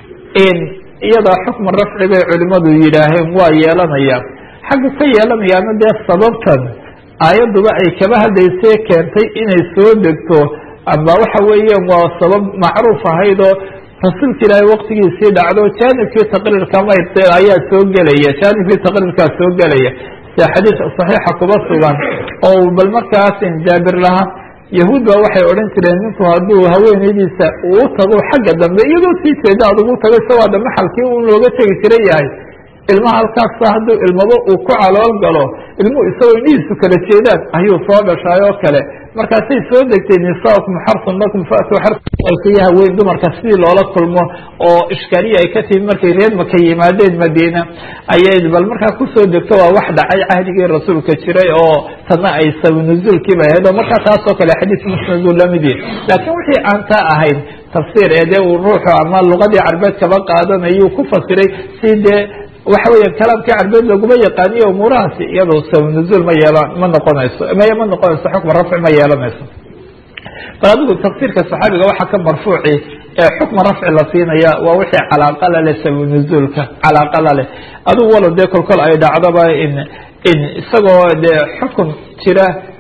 iyadaa xukma rafci bay culimadu yidhaaheen waa yeelanaya xagga ka yeelanayaana dee sababtan aayadduba ay kaba hadlaysay keentay inay soo degto ama waxa weeyaan waa sabab macruuf ahayd oo rasuulka ilaahay waktigiisii dhacdo jaanibkii taqriirka mayt ayaa soo gelaya jaanibkii taqriirkaa soo gelaya sida xadiis saxiixa kuba sugan oo bal markaas jaabir laha yahuud ba waxay odhan jireen ninku hadduu haweenaydiisa uu tago xagga dambe iyadoo sii jeeda adugu tago isagoo ada maxalkii un looga tegi jira yahay ilmaha halkaasa hadduu ilmabo uu ku calool galo ilmuhu isagoo indhihiisu kala jeedaan ayuu soo dhashaay oo kale markaasay soo degtay nisaakum xarsun lakum faatuu xarsiya haweyn dumarka sidii loola kulmo oo ishkaaliya ay ka timi markay reer maka yimaadeen madiina ayay bal markaa kusoo degto waa wax dhacay cahdigii rasuulka jiray oo tana ay sabanuzuulkii bay ahayd oo markaa taasoo kale xadiis musnaduu lamid yahi laakiin wixii aan taa ahayn tafsiir ee dee uu ruuxu ama luqadii carbeed kaba qaadanayuu ku fasiray si dee waxa weya kalaamkii carbeed laguma yaqaaniyo umuurahaasi iyadoo sababnuzuul ma yeelan ma noqonayso maya ma noqonayso xukma rafci ma yeelanayso bal adigu tafsiirka saxaabiga waxaa ka marfuuci ee xukma rafci la siinaya waa wixii calaaqa la leh sababnuzuulka calaaqa la leh adigu walo dee kolkol ay dhacdaba in in isagoo dee xukun jira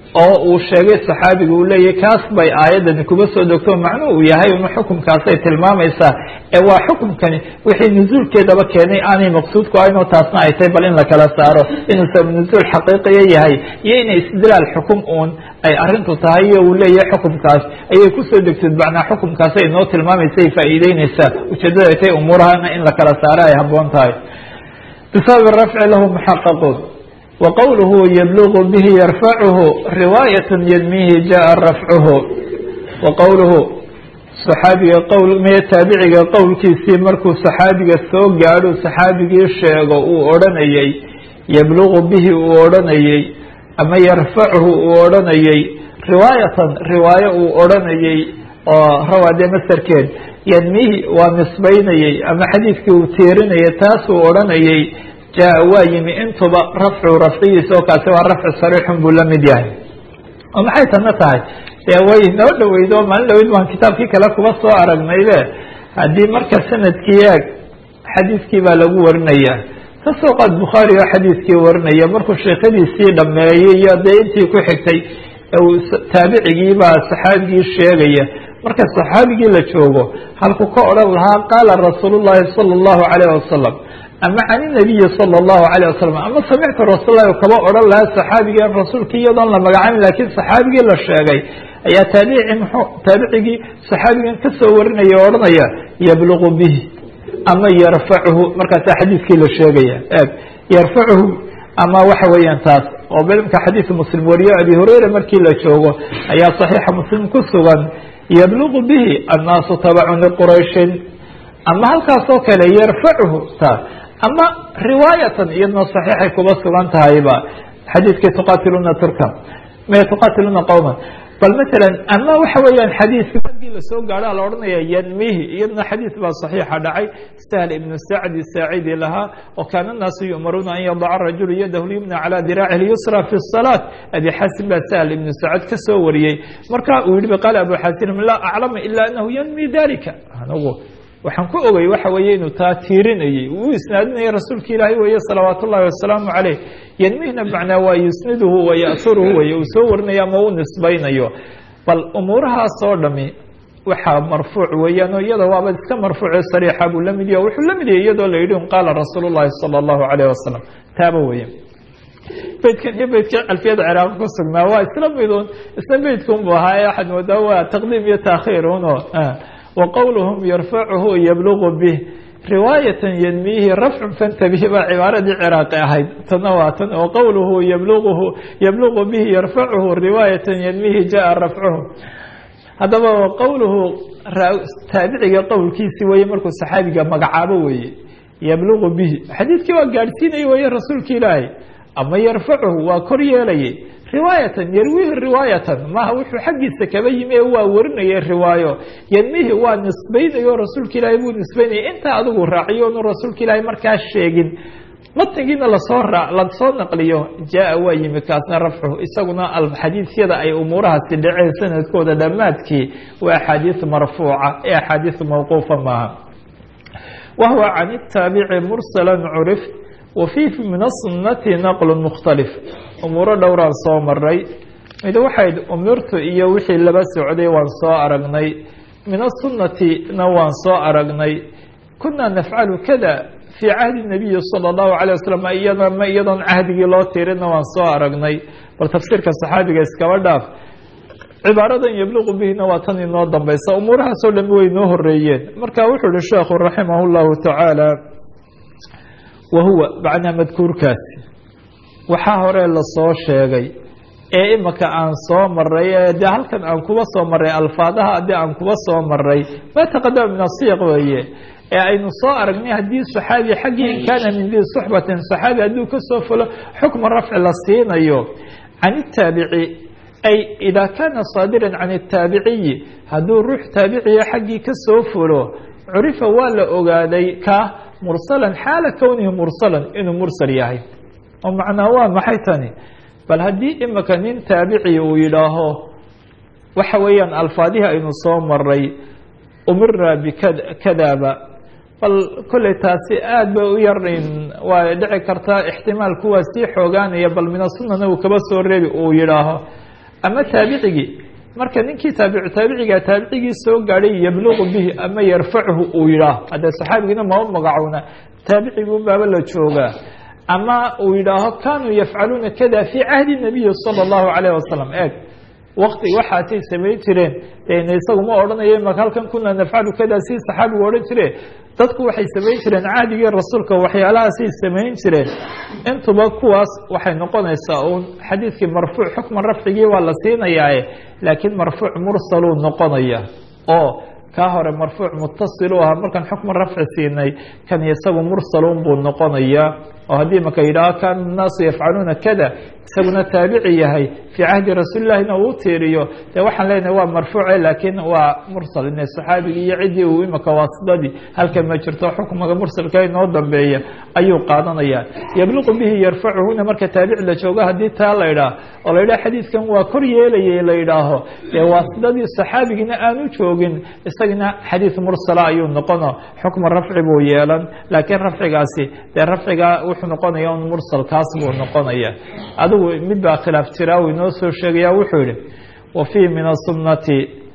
oo uu sheegay saxaabiga uu leeyahy kaas bay aayaddani kuba soo degto macnuhu uu yahay inu xukumkaasay tilmaamaysaa ee waa xukumkani wixii nusuulkeedaba keenay aanay maqsuudku ahaynoo taasna ay tahay bal in la kala saaro inuu sabab nusuul xaqiiqiya yahay iyo inay istidlaal xukum uun ay arrintu tahay iyo uu leeyahay xukumkaas ayay kusoo degtid macnaa xukumkaasay inoo tilmaamaysa ay faa'iideyneysaa ujeeddada ay tahay umuurahana in la kala saaro ay habboon tahay bisababi rafci lahu muxaqaquun وqwlه yblغ bh yrfchu riwaayaة ydmihi jaءa rafcuhu waqowluhu صaxaabiga qwl me taabiciga qowlkiisii markuu صaxaabiga soo gaadho صaxaabigii sheego uu odhanayey yblغu bihi uu odhanayey ama yarfachu uu odhanayey riwaayatan riwaayo uu odhanayey oo rawaade masarkeed ydmihi waa nisbaynayey ama xadiidkii uu tiirinayay taasuu odhanayey jaa waa yimi intuba rafcu rafcigiisa oo kaasi waa rafci sariixun buu la mid yahay oo maxay tana tahay dee way noo dhaweydo maalin dhaweyd baan kitaabkii kale kuba soo aragnaybe haddii marka sanadkii eeg xadiidkii baa lagu warinaya kasoo qaad bukhaari oo xadiidkii warinaya markuu sheekadiisii dhameeyey iyo dee intii ku xigtay taabicigii baa saxaabigii sheegaya marka saxaabigii la joogo halku ka odhan lahaa qaala rasuul llahi sala allahu calayh wasalam ama can inabiyi sala allahu alayh wasalam ama samictu rasuullahi kaba odhan lahaa saxaabigii rasuulkii iyadoon la magacaabin lakiin saxaabigii la sheegay ayaa taabici mxuu taabicigii saxaabigan kasoo warinaya o odhanaya yablugu bihi ama yarfacuhu markaasaa xadiidkii la sheegaya eeg yarfacuhu ama waxa weeyaan taas oo imka xadiis muslim wariyo abi hurayra markii la joogo ayaa saxiixa muslim ku sugan yablugu bihi annaasu tabacun liqurayshin ama halkaas oo kale yarfacuhu taas ama riwaayatan iyadna saxiixay kuba sugan tahayba xadiidkii tuqatiluna turka me tuqatiluna qowman bal matalan ama waxa weeyaan xadiidki markii lasoo gaadha la odhanaya yanmihi iyadna xadiis baa saxiixa dhacay sahl ibnu sacdi saacidi lahaa o kaana naasu yu'maruuna an yadaca rajulu yadahu lyumna calى diraaci lyusra fi الsalaaة abi xasin baa sahl ibnu sacd ka soo wariyey marka uu yihi qaala abu xasin laa aclama ila anahu yanmi dalika anigu waxaan ku ogay waxa weeye inuu taa tiirinayey uu isnaadinayay rasuulka ilaahay weeye salawaat ullahi wasalaamu caleyh yanmihna macnaa waa yusniduhu wa ya'huruhu weye uu soo warinayo ama u nisbaynayo bal umuurahaas oo dhami waxaa marfuuc weeyaan oo iyada waaba iska marfuuce sariixa buu la mid yahy wuxuu la mid yahay iyadoo la yidhi un qaala rasuul llahi sala allahu alayh wasalam taaba weeye beydkan iyo beydka alfiyada ciraaq ku sugnaa waa isla midun isla beydka unbu ahaa ee waxaad moodaa waa taqdiim iyo taakhiir uno wqowluhum yarfacuhu yablugu bih riwaayatan ydmiihi rafcun fantabih baa cibaaradii ciraaqi ahayd tana waa tan oo qowluhu yabluguhu yablugu bihi yarfacuhu riwaayatan ydmiihi jaءa rafcuhu haddaba qowluhu taabiciga qowlkiisi weye markuu saxaabiga magacaabo weeye yablugu bihi xadiidkii waa gaadhsiinaya weye rasuulka ilaahay ama yarfacuhu waa kor yeelayay riwaayatan yarwihi riwaayatan maha wuxuu xaggiisa kaba yimi ee waa warinaya riwaayo yadmihi waa nisbaynayo rasuulka ilaahay buu nisbaynaya intaa adigu raaciyo onu rasuulka ilaahay markaa sheegin matnigiina lasoo lasoo naqliyo jaa waa yimi kaasna rafcuhu isaguna xadiisyada ay umuurahaasi dhaceen sanadkooda dhammaadkii waa axaadiis marfuuca ee axaadiis mawquufa maaha wahuwa can itaabici mursala curif wafii min asunati naqlu mukhtalif umuuro dhowraan soo maray mid waxayd umirtu iyo wixii laba socday waan soo aragnay min asunnatina waan soo aragnay kunaa nafcalu kada fii cahdi nabiyi sala allahu alay wasalam iyada ma iyadoon cahdigii loo tiirina waan soo aragnay bal tafsiirka saxaabiga iskaba dhaaf cibaaradan yabluqu bihina waa tan inoo dambaysa umuurahaasoo dhami way noo horeeyeen marka wuxuu ihi sheekhu raximah llahu tacaala wahuwa macnaa madkuurkaasi waxaa hore lasoo sheegay ee imika aan soo maray ee dee halkan aan kuba soo maray alfaadaha haddii aan kuba soo maray ma taqadama min asiiq weeye ee aynu soo aragnay haddii saxaabi xaggii in kaana min dii suxbatin saxaabi hadduu kasoo fulo xukma rafci la siinayo can itaabici ay idaa kaana saadiran can itaabiciyi hadduu ruux taabiciya xaggii kasoo fulo curifa waa la ogaaday ka mursalan xaala kownihi mursalan inuu mursal yahay oo macnaa waa maxay tani bal haddii imika nin taabici uu yidhaaho waxa weeyaan alfaadihii aynu soo maray umirna bikadaaba bal kolley taasi aada bay u yarin waa dhici kartaa ixtimaalku waa sii xoogaanaya bal mina sunana uu kaba soo reebi uu yidhaaho ama taabicigii marka ninkii taabic taabiciga taabicigii soo gaadhay yabluqu bihi ama yarfachu uu yidhaah haddee saxaabigina mama magacowna taabicigi unbaaba la joogaa ama uu yidhaaho kanuu yafcaluuna kada fii cahdi nabiyi sala allahu calayh wasalam eeg wakti waxaasay samayn jireen dena isagu ma odhanayo maka halkan kuna nafcalu kada si saxaabigu odhan jire dadku waxay samayn jireen cahdigii rasuulka waxyaalahaasay samayn jireen intuba kuwaas waxay noqonaysaa uun xadiidkii marfuuc xukman rafcigii waa la siinayaae laakiin marfuuc mursaluu noqonaya oo kaa hore marfuuc mutasil u ahaa markaan xukman rafci siinay kan isagu mursalun buu noqonayaa oo haddii maka yidhaaho kaana الnaasu yafcaluuna kada isaguna taabici yahay fii cahdi rasuulilahina uu tiiriyo dee waxaan leenahay waa marfuuce laakiin waa mursal ine saxaabigii iyo ciddii uu imaka waasidadii halkan ma jirto xukmiga mursalka inoo dambeeya ayuu qaadanaya yabluqu bihi yarfacuhuna marka taabici la joogo haddii taa la idhaah oo la yidhaha xadiidkan waa kor yeelayay la yidhaaho dee waasidadii saxaabigina aanu joogin isagina xadiid mursala ayuu noqono xukma rafci buu yeelan laakiin rafcigaasi dee rafciga wuxuu noqonaya un mursal kaas buu noqonaya adigu mid baa khilaaf jira uu inoo soo sheegaya wuxuu yihi wa fii min asunati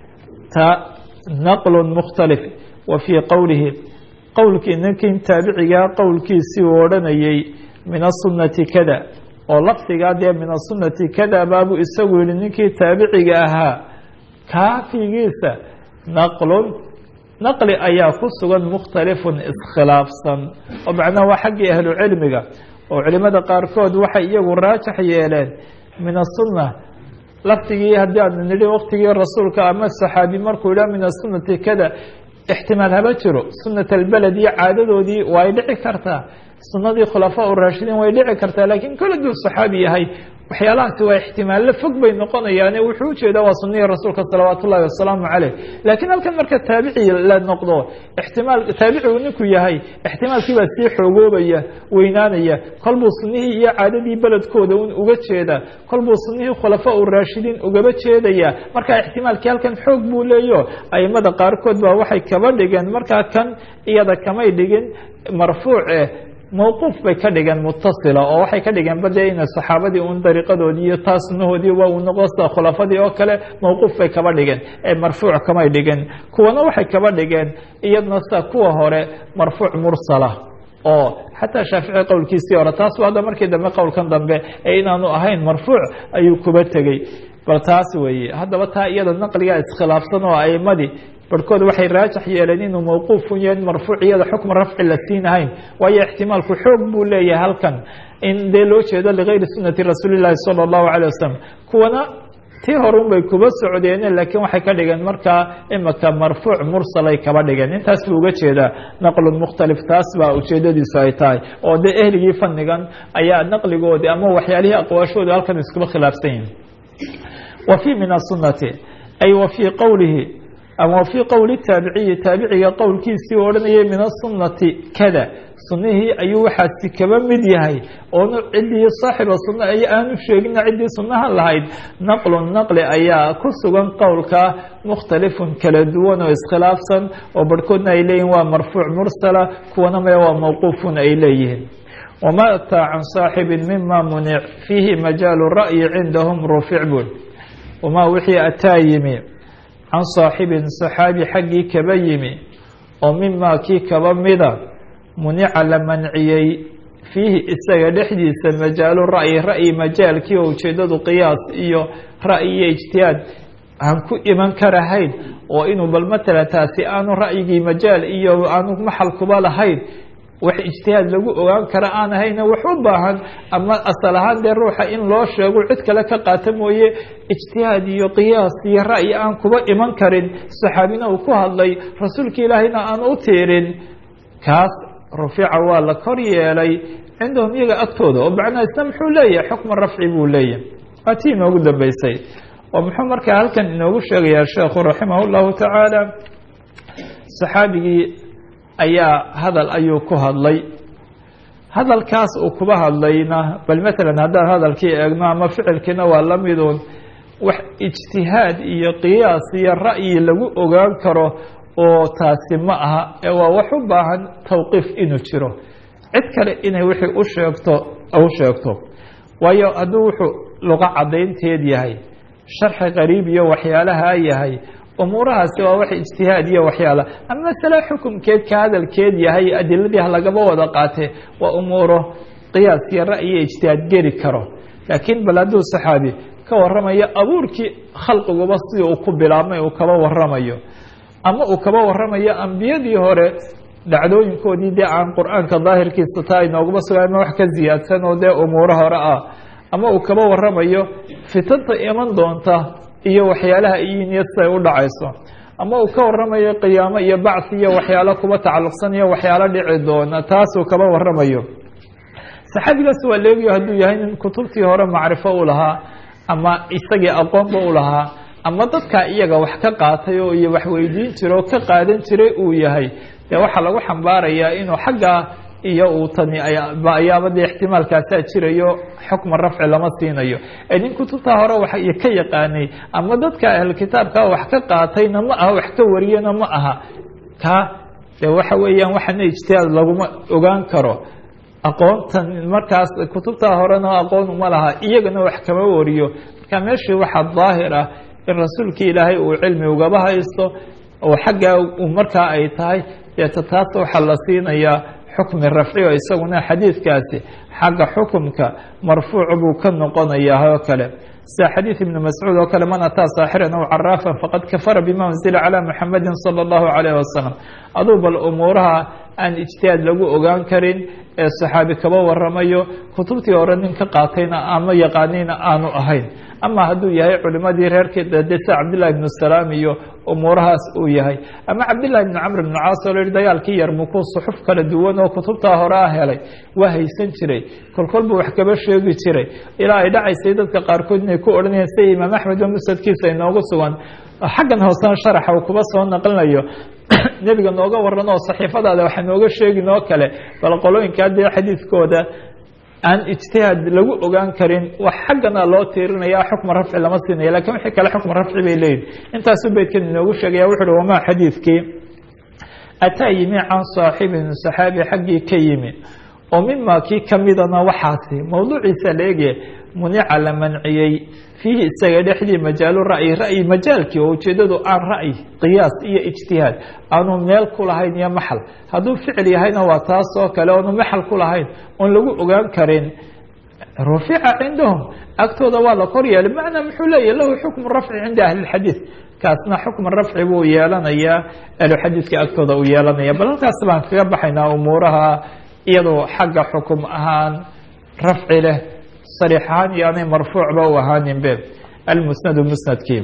ta naqlu mukhtalif wa fii qowlihi qowlkii ninkin taabicigaa qowlkiisii uu odhanayay min asunati kada oo lafdigaa dee min asunati kada baabuu isagu yihi ninkii taabiciga ahaa kaafigiisa naqlun naqli ayaa ku sugan mukhtalifun iskhilaafsan oo macnaha waa xaggii ahlu cilmiga oo culimada qaarkood waxay iyagu raajax yeeleen min asunna lafdigii haddii aanu nidhi waktigii rasuulka ama saxaabi markuu yidhaha min asunati kada ixtimaal haba jiro sunat albeled iyo caadadoodii way dhici kartaa sunadii khulafaa u raashidiin way dhici kartaa laakiin kole duu saxaabi yahay waxyaalahaasi waa ixtimaallo fog bay noqonayaane wuxuu ujeedaa waa sunihii rasuulka salawaat ullahi wasalaamu caleyh laakiin halkan marka taabici la noqdo ixtimaal taabicigu ninku yahay ixtimaalkii baa sii xoogoobaya weynaanaya kolbuu sunihii iyo caadadii beledkooda un uga jeeda kolbuu sunihii khulafaa u raashidiin ugaba jeedaya markaa ixtimaalkii halkan xoog buu leeyo aimada qaarkood baa waxay kaba dhigeen markaa kan iyada kamay dhigin marfuuce mawquuf bay ka dhigeen mutasila oo waxay ka dhigeen bade ina saxaabadii un dariiqadoodii iyo taa sunahoodii waa uu noqdo sida khulafadii oo kale mawquuf bay kaba dhigeen ee marfuuc kamay dhigeen kuwana waxay kaba dhigeen iyadna sida kuwa hore marfuuc mursala oo xataa shaafici qowlkiisii hore taas ba hadda markii dambe qowlkan dambe ee inaanu ahayn marfuuc ayuu kuba tegey bal taas weeye haddaba taa iyada naqligaa iskhilaafsan oo aimadii barhkood waxay raajax yeeleen inuu mawquufun yahay marfuuc iyada xukma rafci la siinahayn waayo ixtimaalku xoog buu leeyahay halkan in dee loo jeedo ligayri sunati rasuuli llahi sala allahu calay wasalam kuwana tii horun bay kuba socdeene laakiin waxay ka dhigeen markaa imika marfuuc mursalay kaba dhigeen intaas buu uga jeedaa naqlun mukhtalif taas baa ujeedadiisu ay tahay oo dee ehligii fannigan ayaa naqligoodii ama waxyaalihii aqwaashooda halkan iskuba khilaafsan yihin wa fii min asunati ay wa fii qowlihi ama fii qowli taabiciyi taabiciga qowlkiisii u odhanayay min asunati kada sunihii ayuu waxaasi kaba mid yahay oonu ciddii saaxiba sunna ay aanu sheegina ciddii sunnaha lahayd naqlun naqli ayaa ku sugan qowlka mukhtalifun kala duwan oo iskhilaafsan oo barhkoodna ay leeyihin waa marfuuc mursala kuwana maya waa mawquufun ay leeyihiin wama ataa can saaxibin mima munic fiihi majaalu ra'yi cindahum rufic bun wamaa wixii ataa yimi can saaxibin saxaabi xaggii kaba yimi oo mimaa kii kaba mida munica la manciyey fiihi isaga dhexdiisa majaalu ra'yi ra'yi majaalkii oo ujeedadu qiyaas iyo ra'yi iyo ijtihaad aan ku iman karahayn oo inuu bal matala taasi aanu ra'yigii majaal iyo aanu maxal kuba lahayn wax ijtihaad lagu ogaan kara aan ahayna wax u baahan ama asal ahaan dee ruuxa in loo sheego cid kale ka qaata mooye ijtihaad iyo qiyaas iyo ra'yi aan kuba iman karin saxaabina uu ku hadlay rasuulka ilaahayna aan u tiirin kaas rufica waa la kor yeelay cindahum iyaga agtooda oo macnaa isna muxuu leeyahay xukma rafci buu leeyahay waa tii inoogu dambeysay oo muxuu markaa halkan inoogu sheegayaa sheekhu raximah llahu tacaala saxaabigii ayaa hadal ayuu ku hadlay hadalkaas uu kuba hadlayna bal matalan haddaan hadalkii eegno ama ficilkiina waa la midun wax ijtihaad iyo qiyaas iyo ra'yi lagu ogaan karo oo taasi ma aha ee waa wax u baahan tawqiif inuu jiro cid kale inay wixii u sheegto u sheegto waayo hadduu wuxuu luqa caddaynteed yahay sharxi qariib iyo waxyaalaha yahay umuurahaasi waa wax ijtihaad iyo waxyaala ama masale xukumkeed ka hadalkeed yahay adiladii ha lagaba wada qaatee waa umuuro qiyaas iyo ra'yiyo ijtihaad geli karo laakiin bal hadduu saxaabi ka warramayo abuurkii khalqiguba sidii uu ku bilaabmay uu kaba warramayo ama uu kaba warramayo ambiyadii hore dhacdooyinkoodii dee aan qur-aanka daahirkiisa taa inooguma suga ama wax ka ziyaadsan oo dee umuuro hore ah ama uu kaba warramayo fitanta iman doonta iyo waxyaalaha iyiniyo siday u dhacayso ama uu ka warramayo qiyaamo iyo bacsi iyo waxyaalo kuba tacalluqsan iyo waxyaalo dhici doona taasuu kaba warramayo saxaabigaas waa leegiyo hadduu yahay nin kutubtii hore macrifo u lahaa ama isagii aqoonba u lahaa ama dadkaa iyaga wax ka qaatay oo iyo wax weydiin jira oo ka qaadan jiray uu yahay dee waxaa lagu xambaarayaa inuu xaggaa iyo uu tani ayaaba dee ixtimaalkaasaa jirayo xukma rafci lama siinayo ee nin kutubtaa hore wax ka yaqaanay ama dadka ahlkitaabka wax ka qaatayna ma aha wax ka wariyana ma aha ka de waxa weeyaan waxana ijtihaad laguma ogaan karo aqoontan markaas kutubtaa horena aqoon uma laha iyagana wax kama wariyo marka meeshii waxaa daahir ah in rasuulkii ilaahay uu cilmi ugaba haysto oo xaggaa markaa ay tahay deeta taas waxaa la siinayaa xukmi rafci oo isaguna xadiidkaasi xagga xukumka marfuuc buu ka noqonayaa oo kale sida xadiid ibni mascuud oo kale man ataa saaxiran aw caraafan faqad kafara bima unzila calaa muxamadi sala allahu calayh wasalam aduu bal umuuraha aan ijtihaad lagu ogaan karin ee saxaabi kaba waramayo kutubtii hore nin ka qaatayna ama yaqaanayna aanu ahayn ama hadduu yahay culimadii reerkeeda de sida cabdillahi ibnu salaam iyo umuurahaas uu yahay ama cabdillahi ibnu camr ibnu caas oo la yihi dagaalkii yarmuku suxuf kala duwan oo kutubtaa hore ah helay waa haysan jiray kolkol buu wax kaba sheegi jiray ilaa ay dhacaysay dadka qaarkood inay ku odhanayeen sida imaam axmed oo musadkiisa inoogu sugan xaggan hoosena sharaxa uu kuba soo naqlinayo nebiga nooga waran oo saxiifadaada waxa nooga sheegin oo kale bal qolooyinkaa dee xadiidkooda aan ijtihaad lagu ogaan karin wax xaggana loo tiirinaya xukma rafci lama siinaya lakin wixii kale xukma rafci bay leeyihin intaasuu beydkan inoogu sheegaya wuxu uhi wamaa xadiidkii ataa yimi can saaxibin saxaabi xaggii ka yimi oo mima kii kamidana waxaasi mawduuciisa la eegaya munica la manciyey fiihi isaga dhexdii majaalu ra'yi ra'yi majaalkii oo ujeedadu aan ra'yi qiyaas iyo ijtihaad aanu meel ku lahayn iyo maxal hadduu ficil yahayna waa taas oo kale oonu maxal ku lahayn oon lagu ogaan karin rufica cindahum agtooda waa la kor yeelay macnaa muxuu leeyahy lahu xukmu rafci cinda ahli lxadiid kaasna xukma rafci buu yeelanayaa ahluxadiidka agtooda uu yeelanaya bal halkaas baan kaga baxaynaa umuuraha iyadoo xagga xukum ahaan rafci leh صريح ahaan iyo aanay marfuucba u ahaanin be almusnadu musnadkii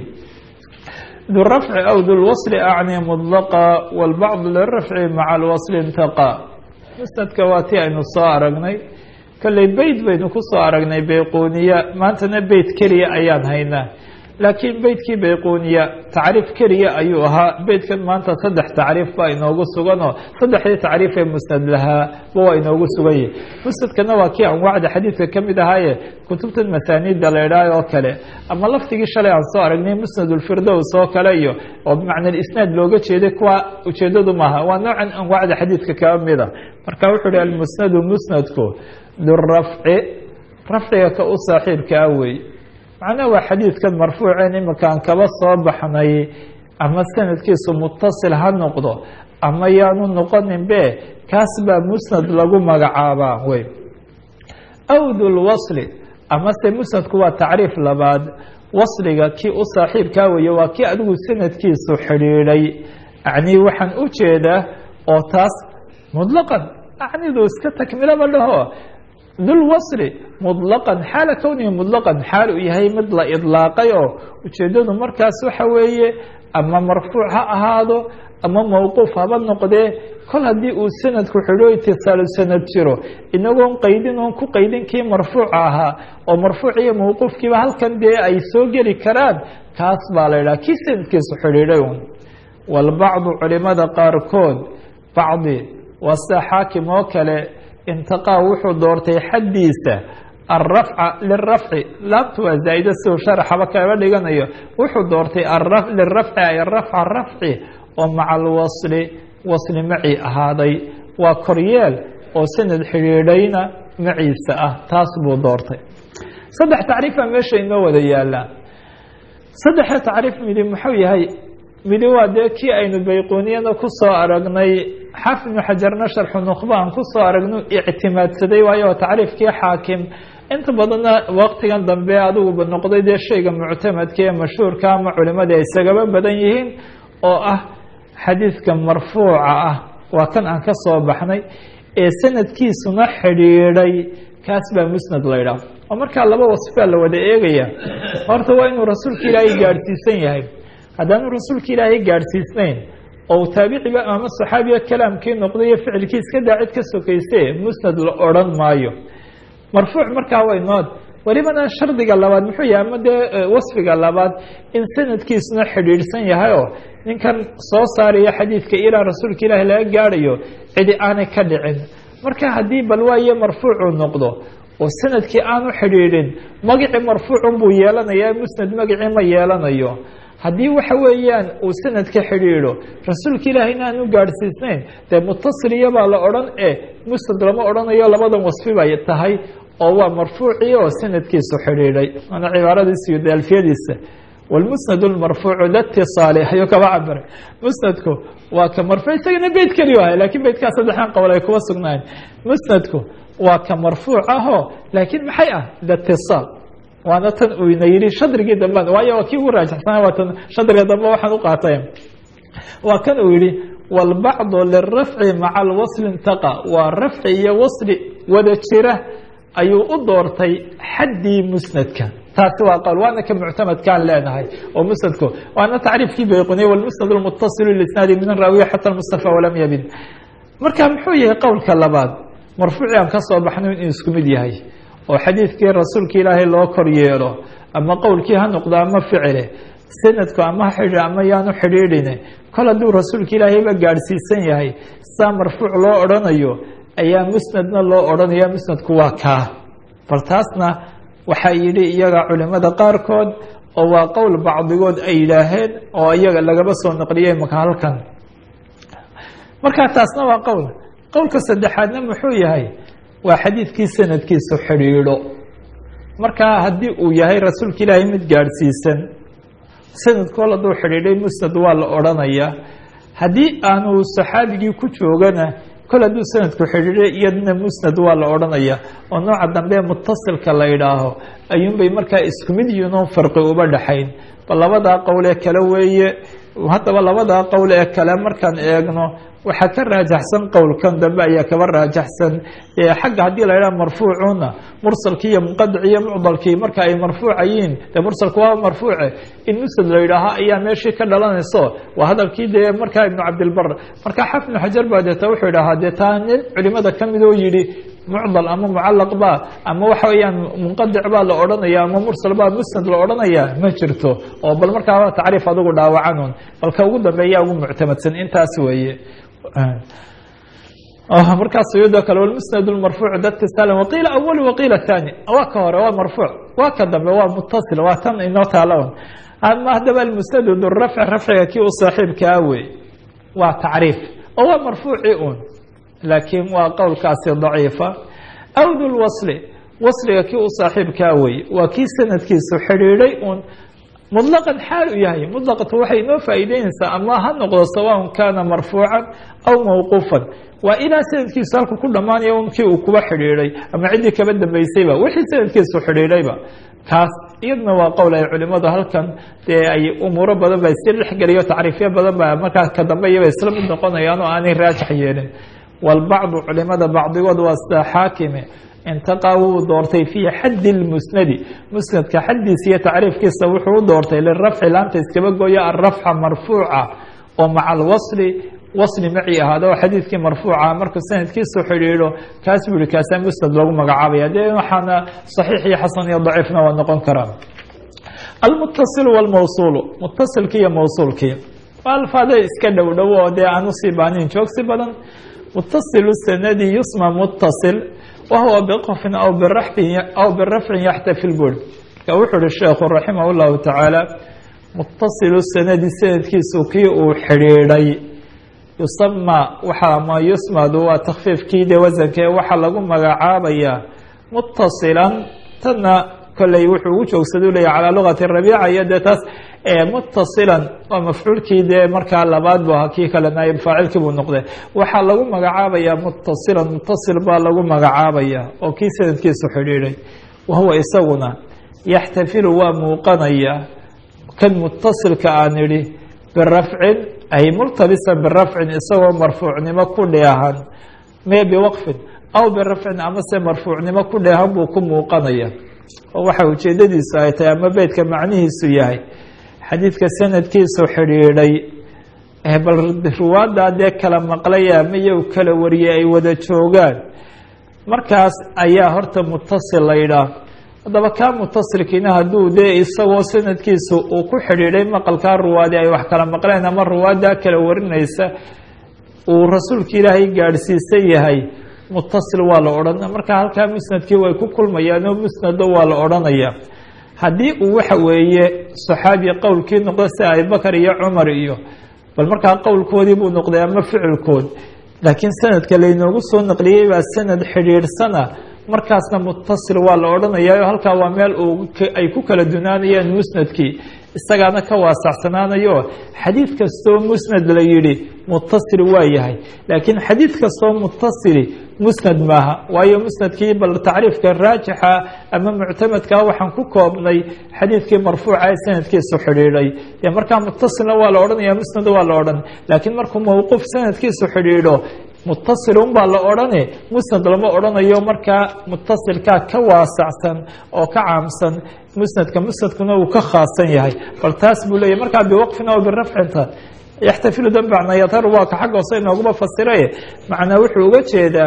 du rafci aw du lwasli acni mطlaqa wاlbacd lirafci maca alwasli intaqa musnadka waa ti aynu soo aragnay kolley beyt baynu ku soo aragnay bayquniya maantana beyt keliya ayaan haynaa laakiin beytkii bayquniya tacriif keliya ayuu ahaa beytkan maanta saddex tacriif baa inoogu suganoo saddexdii tacriif ee musnad lahaa ba waa inoogu sugan yahi musnadkana waa kii anwaacda xadiidka ka mid ahaaye kutubtan masaaniidda la idhaah oo kale ama lafdigii shalay aan soo aragnay musnad ulfirdows oo kale iyo oo bimacna isnaad looga jeeday kuwa ujeedadu maaha waa noocan anwaacda xadiidka kaba mida marka wuxuu uhi almusnadu musnadku durafci rafciga ka u saaxiibkaa wey macnaha waa xadiidkan marfuuceen iminkaan kaba soo baxnay ama sanadkiisu mutasil ha noqdo ama yaanu noqonin be kaas baa musnad lagu magacaabaa wey aw dulwasli amase musnadku waa tacriif labaad wasliga kii u saaxiibkaa weeye waa kii adigu sanadkiisu xidhiidhay acnii waxaan u jeedaa oo taas muطlaqan acnidu iska takmilaba dhaho dulwasli muطlaqan xaala kownihi muطlaqan xaal uu yahay mid la idlaaqay oo ujeedadu markaas waxa weeye ama marfuuc ha ahaado ama mawquuf haba noqdee kol haddii uu sanadku xidho itisaalu sanad jiro inagoon qaydin oon ku qaydin kii marfuuca ahaa oo marfuuc iyo mawquufkiiba halkan dee ay soo geli karaan kaas baa la idhaha kii sanadkiisu xidhiidhay un walbacdu culimada qaarkood bacdi waa sida xaakim oo kale intaqaa wuxuu doortay xaddiisa alrafca lirafci laabtu waa zaa'ida siduu sharaxaba kaga dhiganayo wuxuu doortay lirafci ay rafca rafci oo maca alwasli wasli macii ahaaday waa koryeel oo sanad xidhiidhayna maciisa ah taas buu doortay saddex tacriifaa meesha inoo wada yaalaa saddexa tacriif midi muxuu yahay midi waa dee kii aynu bayqooniyada ku soo aragnay xaafid ibnu xajarna sharxu nukhbaan ku soo aragnu ictimaadsaday waayo waa tacriifkii xaakim inta badanna waqtigan dambe adiguba noqday dee shayga muctamadka ee mashhuurka ama culimada ay isagaba badan yihiin oo ah xadiidka marfuuca ah waa kan aan ka soo baxnay ee sanadkiisuna xidhiidhay kaas baa musnad la ydhaah oo markaa laba wasfaa la wada eegaya horta waa inuu rasuulka ilaahay gaadhsiisan yahay haddaanu rasuulka ilaahay gaadhsiisnayn oo taabiciba ama saxaabiga kalaamkii noqday iyo ficilkii iska daa cid ka sokayse musnad la odhan maayo marfuuc markaa way nood welibana shardiga labaad muxuu yahay ama dee wasfiga labaad in sanadkiisuna xidhiidhsan yahay oo ninkan soo saaraya xadiidka ilaa rasuulka ilaahi laga gaadhayo cidi aanay ka dhicin marka haddii bal waaye marfuucuu noqdo oo sanadkii aanu xidhiidhin magacii marfuucun buu yeelanayaa musnad magacii ma yeelanayo haddii waxa weeyaan uu sanadka xidhiidho rasuulka ilaahayna aanu gaadhsiisnayn dee mutasiliyabaa la odhan e musnad lama odhanayo labadan wasfi bay tahay oo waa marfuucii oo sanadkiisu xidhiidhay waana cibaaradiisa iyo daalfiyadiisa wlmusnad lmarfuucu litisaali ayuu kaba cabiray musnadku waa ka marfuuc isagana beyt keliyu ahay lakin beytkaa saddexdan qowl ay kuwa sugnaayeen musnadku waa ka marfuuc ahoo laakiin maxay ah litisaal waana tan uu ina yidhi shadrigii dambe waayo waa kii ugu raajaxsana waa tan shadriga dambe waxaan u qaatay waa kan uu yihi wاlbacdu lirafci maca alwasli intaqa waa rafci iyo wasli wada jira ayuu u doortay xaddii musnadka taasi waa qowl waana ka muctamadkaan leenahay oo musnadku waana tacriifkii bayquniye wlmusnad lmutasilu lisnaadi min raawiya xata mustafa walam yabin marka muxuu yahay qowlka labaad marfuuci aan ka soo baxno inuu isku mid yahay oo xadiidkii rasuulka ilaahay loo kor yeelo ama qowlkii ha noqdo ama ficile sanadku ama ha xidhi ama yaanu xidhiidhine kol hadduu rasuulka ilaahayba gaadhsiisan yahay saa marfuuc loo odhanayo ayaa musnadna loo odhanaya musnadku waa kaa bal taasna waxaa yidhi iyaga culimada qaarkood oo waa qowl bacdigood ay yidhaaheen oo iyaga lagaba soo naqliyey maka halkan markaa taasna waa qowl qowlka saddexaadna muxuu yahay waa xadiidkii sanadkiisu xidhiidho markaa haddii uu yahay rasuulka ilaahay mid gaadhsiisan sanadkool hadduu xidhiidhay musnad waa la odhanayaa haddii aanu saxaabigii ku joogana kol hadduu sanadku xidhiidhay iyadna musnad waa la odhanaya oo nooca dambe mutasilka la idhaaho ayuunbay markaa isku mid yihiin oon farqi uba dhexayn bal labadaa qowl ee kale weeye haddaba labadaa qowl ee kale markaan eegno waxaa ka raajaxsan qowlkan dambe ayaa kaba raajaxsan xagga haddii la idhaha marfuucuna mursalkii iyo munqadicii iyo mucdalkii marka ay marfuucayiin dee mursalku waa marfuuce in musnad la yidhaaho ayaa meeshii ka dhalanayso waa hadalkii dee markaa ibnu cabdilbar marka xaf ibnu xajar baa deeta wuxuu idhahaa dee taa nin culimada kamid oo yidhi mucdal ama mucalaq ba ama waxa weeyaan munqadic baa la odhanaya ama mursal baa musnad la odhanaya ma jirto oo bal markaa tacriif adigu dhaawacanun balka ugu dambeeya ugu muctamadsan intaas weeye markaas iyadoo kale wlmusnad marfuuc datisal waqiila awal waqiila thani waa ka hore waa marfuuc waa ka dambe waa mutasil waa tan inoo taala ama haddaba almusnad durafc rafciga kii u saaxiibkaa wey waa tacriif oo waa marfuuci un laakiin waa qowlkaasi daciifa aw dulwasli wasliga kii u saaxiibkaa wey waa kii sanadkiisu xidhiidhay un muطlaqan xaal u yahay muطlaqatu waxay inoo faa'iideynaysaa ama ha noqdo sawaءn kana marfuucan aw mawquufan waa ilaa sanadkiisu halku ku dhammaanaya un kii uu kuba xidhiidhay ama ciddii kaba dambaysayba wixii sanadkiisu xidhiidhayba kaas iyadna waa qowl ay culimadu halkan dee ay umuuro badan ba si dhexgeliyo tacriifyo badan ba markaa ka dambe iyaba isla mid noqonayaan oo aanay raajax yeelin walbacdu culimada bacdigood waa sida xaakime intaqaa wuu doortay fii xaddi اlmusnadi musnadka xaddiisa iyo tacriifkiisa wuxuu u doortay lirafci laanta iskaba gooya alrafca marfuuca oo maca alwasli wasli maci ahaada oo xadiidkii marfuuca markuu sanadkiisu xidhiidho kaas buu yihi kaasaa musnad loogu magacaabaya dee waxaana saxiix iyo xasan iyo daciifna waa noqon karaa almutasilu wاlmawsuulu mutasilkii iyo mawsuulkii waa alfaada iska dhow dhow oo dee aan usii baanin joogsi badan mutasilu sanadi yusma mutasil wahuwa bqfin aw biraxin aw birafcin yaxtafil buri marka wuxuu uhi sheekhu raximah اllahu tacaala mutasilu sanadi sanadkiisu kii uu xidhiidhay yusama waxaa ma yusmadu waa takfiifkii de wasanka ee waxaa lagu magacaabayaa mutasilan tanna kolley wuxuu ugu joogsadau leeyahy calaa lugati rabiica iyo dee taas mutasilan waa mafcuulkii dee markaa labaad bu ahaa kii kale naayib faacilkii buu noqday waxaa lagu magacaabayaa mutasilan mutasil baa lagu magacaabaya oo kii sanadkiisu xidhiidhay wahuwa isaguna yaxtafilu waa muuqanaya kan mutasilka aan idhi birafcin ay multabisan birafcin isagoo marfuucnimo ku dheehan mee biwaqfin aw birafcin amase marfuucnimo ku dheehan buu ku muuqanaya oo waxa ujeedadiisu ay tahay ama beydka macnihiisu yahay xadiidka sanadkiisu xidhiidhay bal ruwaaddaa dee kala maqlaya miyow kala wariyay ay wada joogaan markaas ayaa horta mutasil la yidhaah haddaba kaa mutasilkiina hadduu dee isagoo sanadkiisu uu ku xidhiidhay maqalkaa ruwaadi ay wax kala maqleen ama ruwaaddaa kala warinaysa uu rasuulka ilaahay gaadhsiisan yahay mutasil waa la odhanaya marka halkaa musnadkii way ku kulmayaanoo musnado waa la odhanaya haddii uu waxa weeye saxaabi qowlkii noqdo sida abibakar iyo cumar iyo bal markaa qowlkoodii buu noqday ama ficilkood laakiin sanadka laynoogu soo naqliyey baa sanad xidhiidhsana markaasna mutasil waa la odhanayaa halkaa waa meel uu ay ku kala dunaanayaan musnadkii isagaana ka waasacsanaanayo xadiid kastoo musnad la yidhi mutasil waa yahay laakiin xadiid kastoo mutasili musnad maaha waayo musnadkii bal tacriifka raajixa ama muctamadkaa waxaan ku koobnay xadiidkii marfuuca ee sanadkiisu xidhiidhay dee markaa mutasilna waa la odhanaya musnad waa la odhan laakiin markuu mawquuf sanadkiisu xidhiidho mutasilun baa la odhane musnad lama odhanayo markaa mutasilkaa ka waasacsan oo ka caamsan musnadka musnadkuna uu ka khaasan yahay bal taas buu leeyahy markaa biwaqfin aw birafcinta yaxtafilu dambacna yadharu waa ka xagga hoose inooguma fasiraye macnaa wuxuu uga jeedaa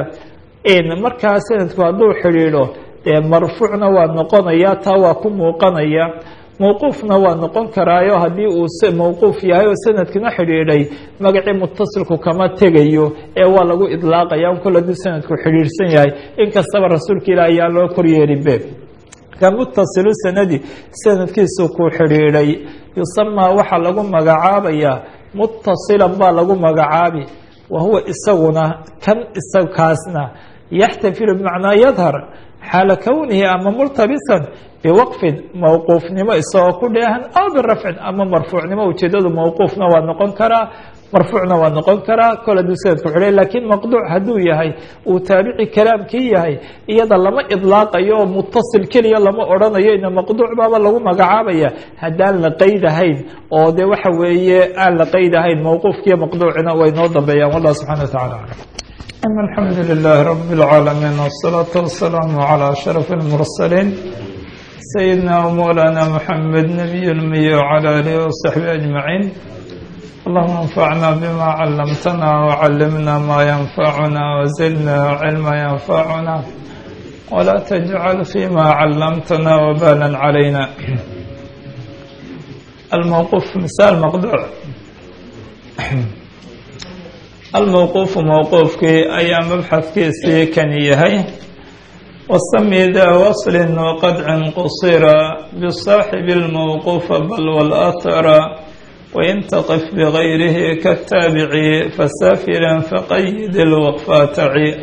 markaa sanadku hadduu xidhiidho dee marfuucna waa noqonaya taa waa ku muuqanaya mawquufna waa noqon karaayo haddii uu mawquuf yahay oo sanadkina xidhiidhay magacii mutasilku kama tegayo ee waa lagu idlaaqaya un kol hadduu sanadku xidhiidhsan yahay inkastaba rasuulka ilaah ayaa loo koryeelibe ka mutasilu sanadi sanadkiisu ku xidhiidhay yusamaa waxaa lagu magacaabayaa mutasilan baa lagu magacaabi wa huwa isaguna kan isagkaasna yaxtafilu bimacnaa yadhar xaala kownihi ama multabisan biwaqfin mawquufnimo isagoo ku dheehan aw birafcin ama marfuucnimo ujeedadu mawquufna waa noqon karaa marfuucna waa noqon karaa kol hadduu sanadku xidhay laakiin maqduuc hadduu yahay uu taabici kalaamkii yahay iyada lama idlaaqayo oo mutasil keliya lama odhanayo ina maqduuc baaba lagu magacaabaya haddaan la qeydahayn oo de waxa weeye aan la qeydahayn mawquufkiiyo maqduucina way noo dambeeyaan wallah subxana wa tacala aclam alxamdu lilahi rabi اlcaalamiin wالsalaaةu wasalaamu calى ashraf اlmursaliin sayidina wmolana mxamed nabiy lmiy wcalى alihi wasaxbi ajmaciin اللهم انفعنا بما علمتنا وعلمنا ما ينفعنا وزدنا علما ينفعنا ولا تجعل فيما علمتنا وبالا علينا الموقوف مثال مقدوع الموقوف موقوفك أي مبحث كيسي كان يهي والسمي ذا وصل وقدع قصير بالصاحب الموقوف بل والأثر وإن تقف بغيره كالتابع فسافرا فقيد الوقفات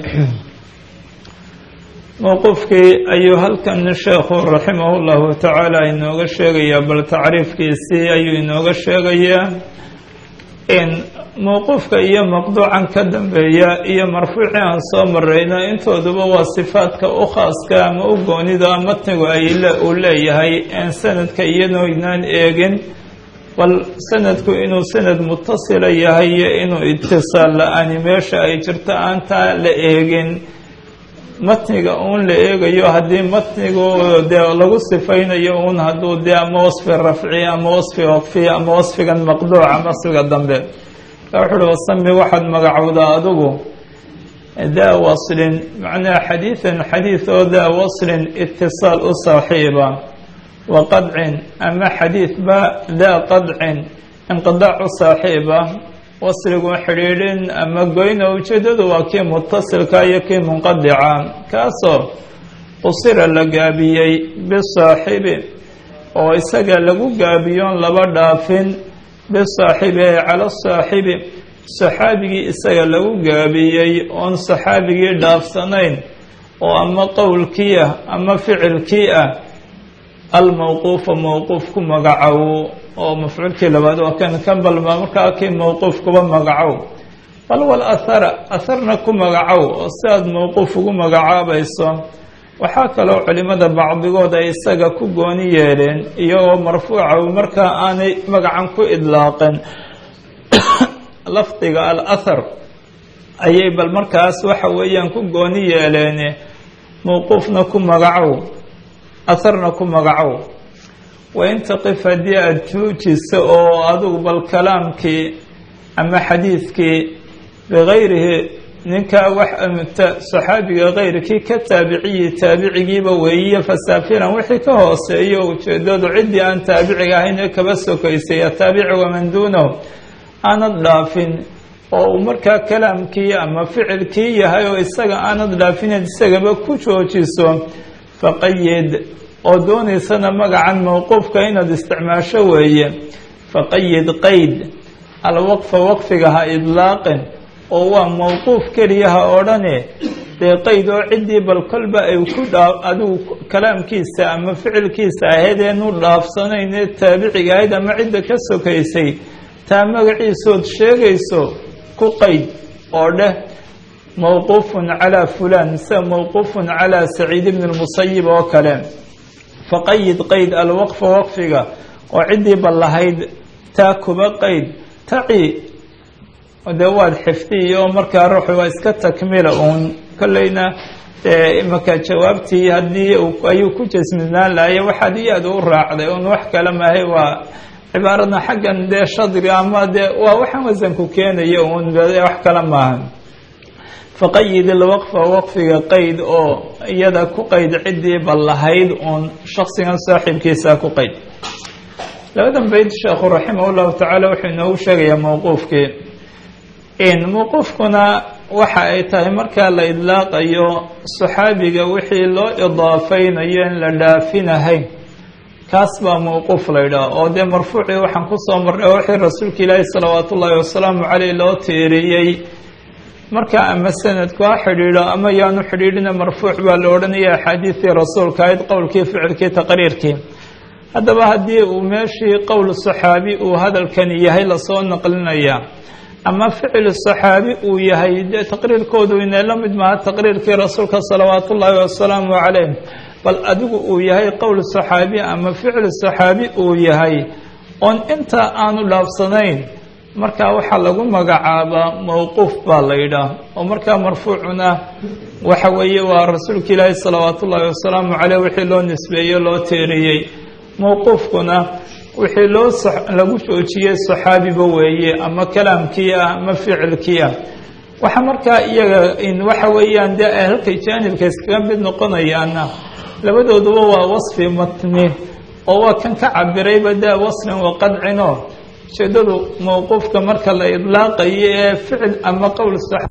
موقفkii ayuu halkan sheekhu raximah اllahu tacaala inooga sheegayaa bal tacriifkiisii ayuu inooga sheegayaa in mowquufka iyo maqduucan ka dambeeya iyo marfuuci aan soo marayno intooduba waa sifaadka u khaaska ama u goonida matnigu ay uu leeyahay en sanadka iyadoo inaan eegin bal sanadku inuu sanad mutasila yahay iyo inuu itisaal la-aani meesha ay jirto aantaa la eegin matniga uun la eegayo haddii matnigu dee lagu sifaynayo uun hadduu dee ama wasfi rafci ama wasfi waqfi ama wasfigan maqduuc ama wasfiga dambe marka wuxu uhi wasami waxaad magacowdaa adigu daa waslin macnaha xadiidan xadiid oo daa waslin itisaal u saaxiiba wa qadcin ama xadiid ba daa qadcin inqidaac u saaxiiba wasligu xidhiidhin ama goyna ujeedadu waa kii mutasilka iyo kii munqadica kaasoo qusira la gaabiyey bisaaxibi oo isaga lagu gaabiyoon laba dhaafin bisaaxibi ay cala saaxibi saxaabigii isaga lagu gaabiyey oon saxaabigii dhaafsanayn oo ama qowlkii ah ama ficilkii ah almawquufa mawquuf ku magacow oo mafcuulkii labaad waa kan kan balba markaa kii mawquuf kuba magacow bal wal ahara aharna ku magacow oo si aad mawquuf ugu magacaabayso waxaa kaloo culimada bacdigood ay isaga ku gooni yeeleen iyagoo marfuuca markaa aanay magacan ku idlaaqin lafdiga al ahar ayay bal markaas waxa weeyaan ku gooni yeeleen mawquufna ku magacow aharna ku magacow wain taqif haddii aada joojiso oo adigu bal kalaamkii ama xadiidkii bigayrihi ninkaa wax saxaabiga kayrkii ka taabiciyi taabicigiiba weeyiye fasaafiran wixii ka hooseeyo ujeedadu ciddii aan taabiciga ahayn ee kaba sokaysay ataabici waman duunahu aanad dhaafin oo uu markaa kalaamkii ama ficilkii yahay oo isaga aanad dhaafinayd isagaba ku joojiso faqayid oo doonaysana magacan mawquufka inaad isticmaasho weeye faqayid qayd alwaqfa waqfiga ha idlaaqin oo waa mawquuf keliya ha odhane dee qayd oo ciddii bal kolba ay ku dhaa adigu kalaamkiisa ama ficilkiisa ahayd eenu dhaafsanayn ee taabiciga ahayd ama cidda ka sokaysay taa magaciisood sheegayso ku qayd oo dheh mawquufun calaa fulaan mise mawquufun calaa saciid ibni lmusayib oo kale faqayid qayd alwaqfa waqfiga oo ciddii bal lahayd taa kuba qayd taci dee waad xifdiyi oo markaa ruuxu waa iska takmila uun kolleyna dee imaka jawaabtii haddii ayuu ku jasminaan lahaya waxaad iyaad u raacday un wax kale maahay waa cibaarada xaggan dee shadri ama dee waa waxaan wasanku keenaya uun wax kale maaha faqayid ilwaqfa waqfiga qayd oo iyada ku qayd ciddii bal lahayd uun shaksigan saaxiibkiisa ku qayd labadan bayd sheekhu raximah llahu tacaala wuxuu inoogu sheegayaa mawquufkii mawquufkuna waxa ay tahay markaa la idlaaqayo saxaabiga wixii loo idaafaynayo in la dhaafinahayn kaas baa mawquuf la ydhaha oo dee marfuucii waxaan kusoo marnay wixii rasuulka ilaahi salawaat ullaahi wasalaamu caleyh loo tiiriyey marka ama sanadku ha xidhiidho ama yaanu xidhiidhina marfuuc baa la odhanaya axaadiistii rasuulka ahayd qowlkii ficilkii taqriirkii haddaba haddii uu meeshii qowl saxaabi uu hadalkani yahay lasoo naqlinaya ama ficil saxaabi uu yahay dee taqriirkoodu inay la mid maaha taqriirkii rasuulka salawaat ullaahi wasalaamu caleyh bal adigu uu yahay qowl saxaabi ama ficil saxaabi uu yahay oon intaa aanu dhaafsanayn markaa waxaa lagu magacaabaa mawquuf baa la yidhaah oo markaa marfuucuna waxa weeye waa rasuulka ilaahi salawaat ullaahi wasalaamu caleyh wixii loo nisbeeyey loo teeriyey mawquufkuna wixii loo lagu joojiyey saxaabiba weeye ama kalaamkii ah ama ficilkii ah waxa markaa iyaga waxa weeyaan dee ay halkay jaanibka iskaga mid noqonayaana labadooduba waa wasfi matni oo waa kan ka cabirayba daa wasfin wa qadcino ujeedadu mawquufka marka la idlaaqayo ee ficil ama qowl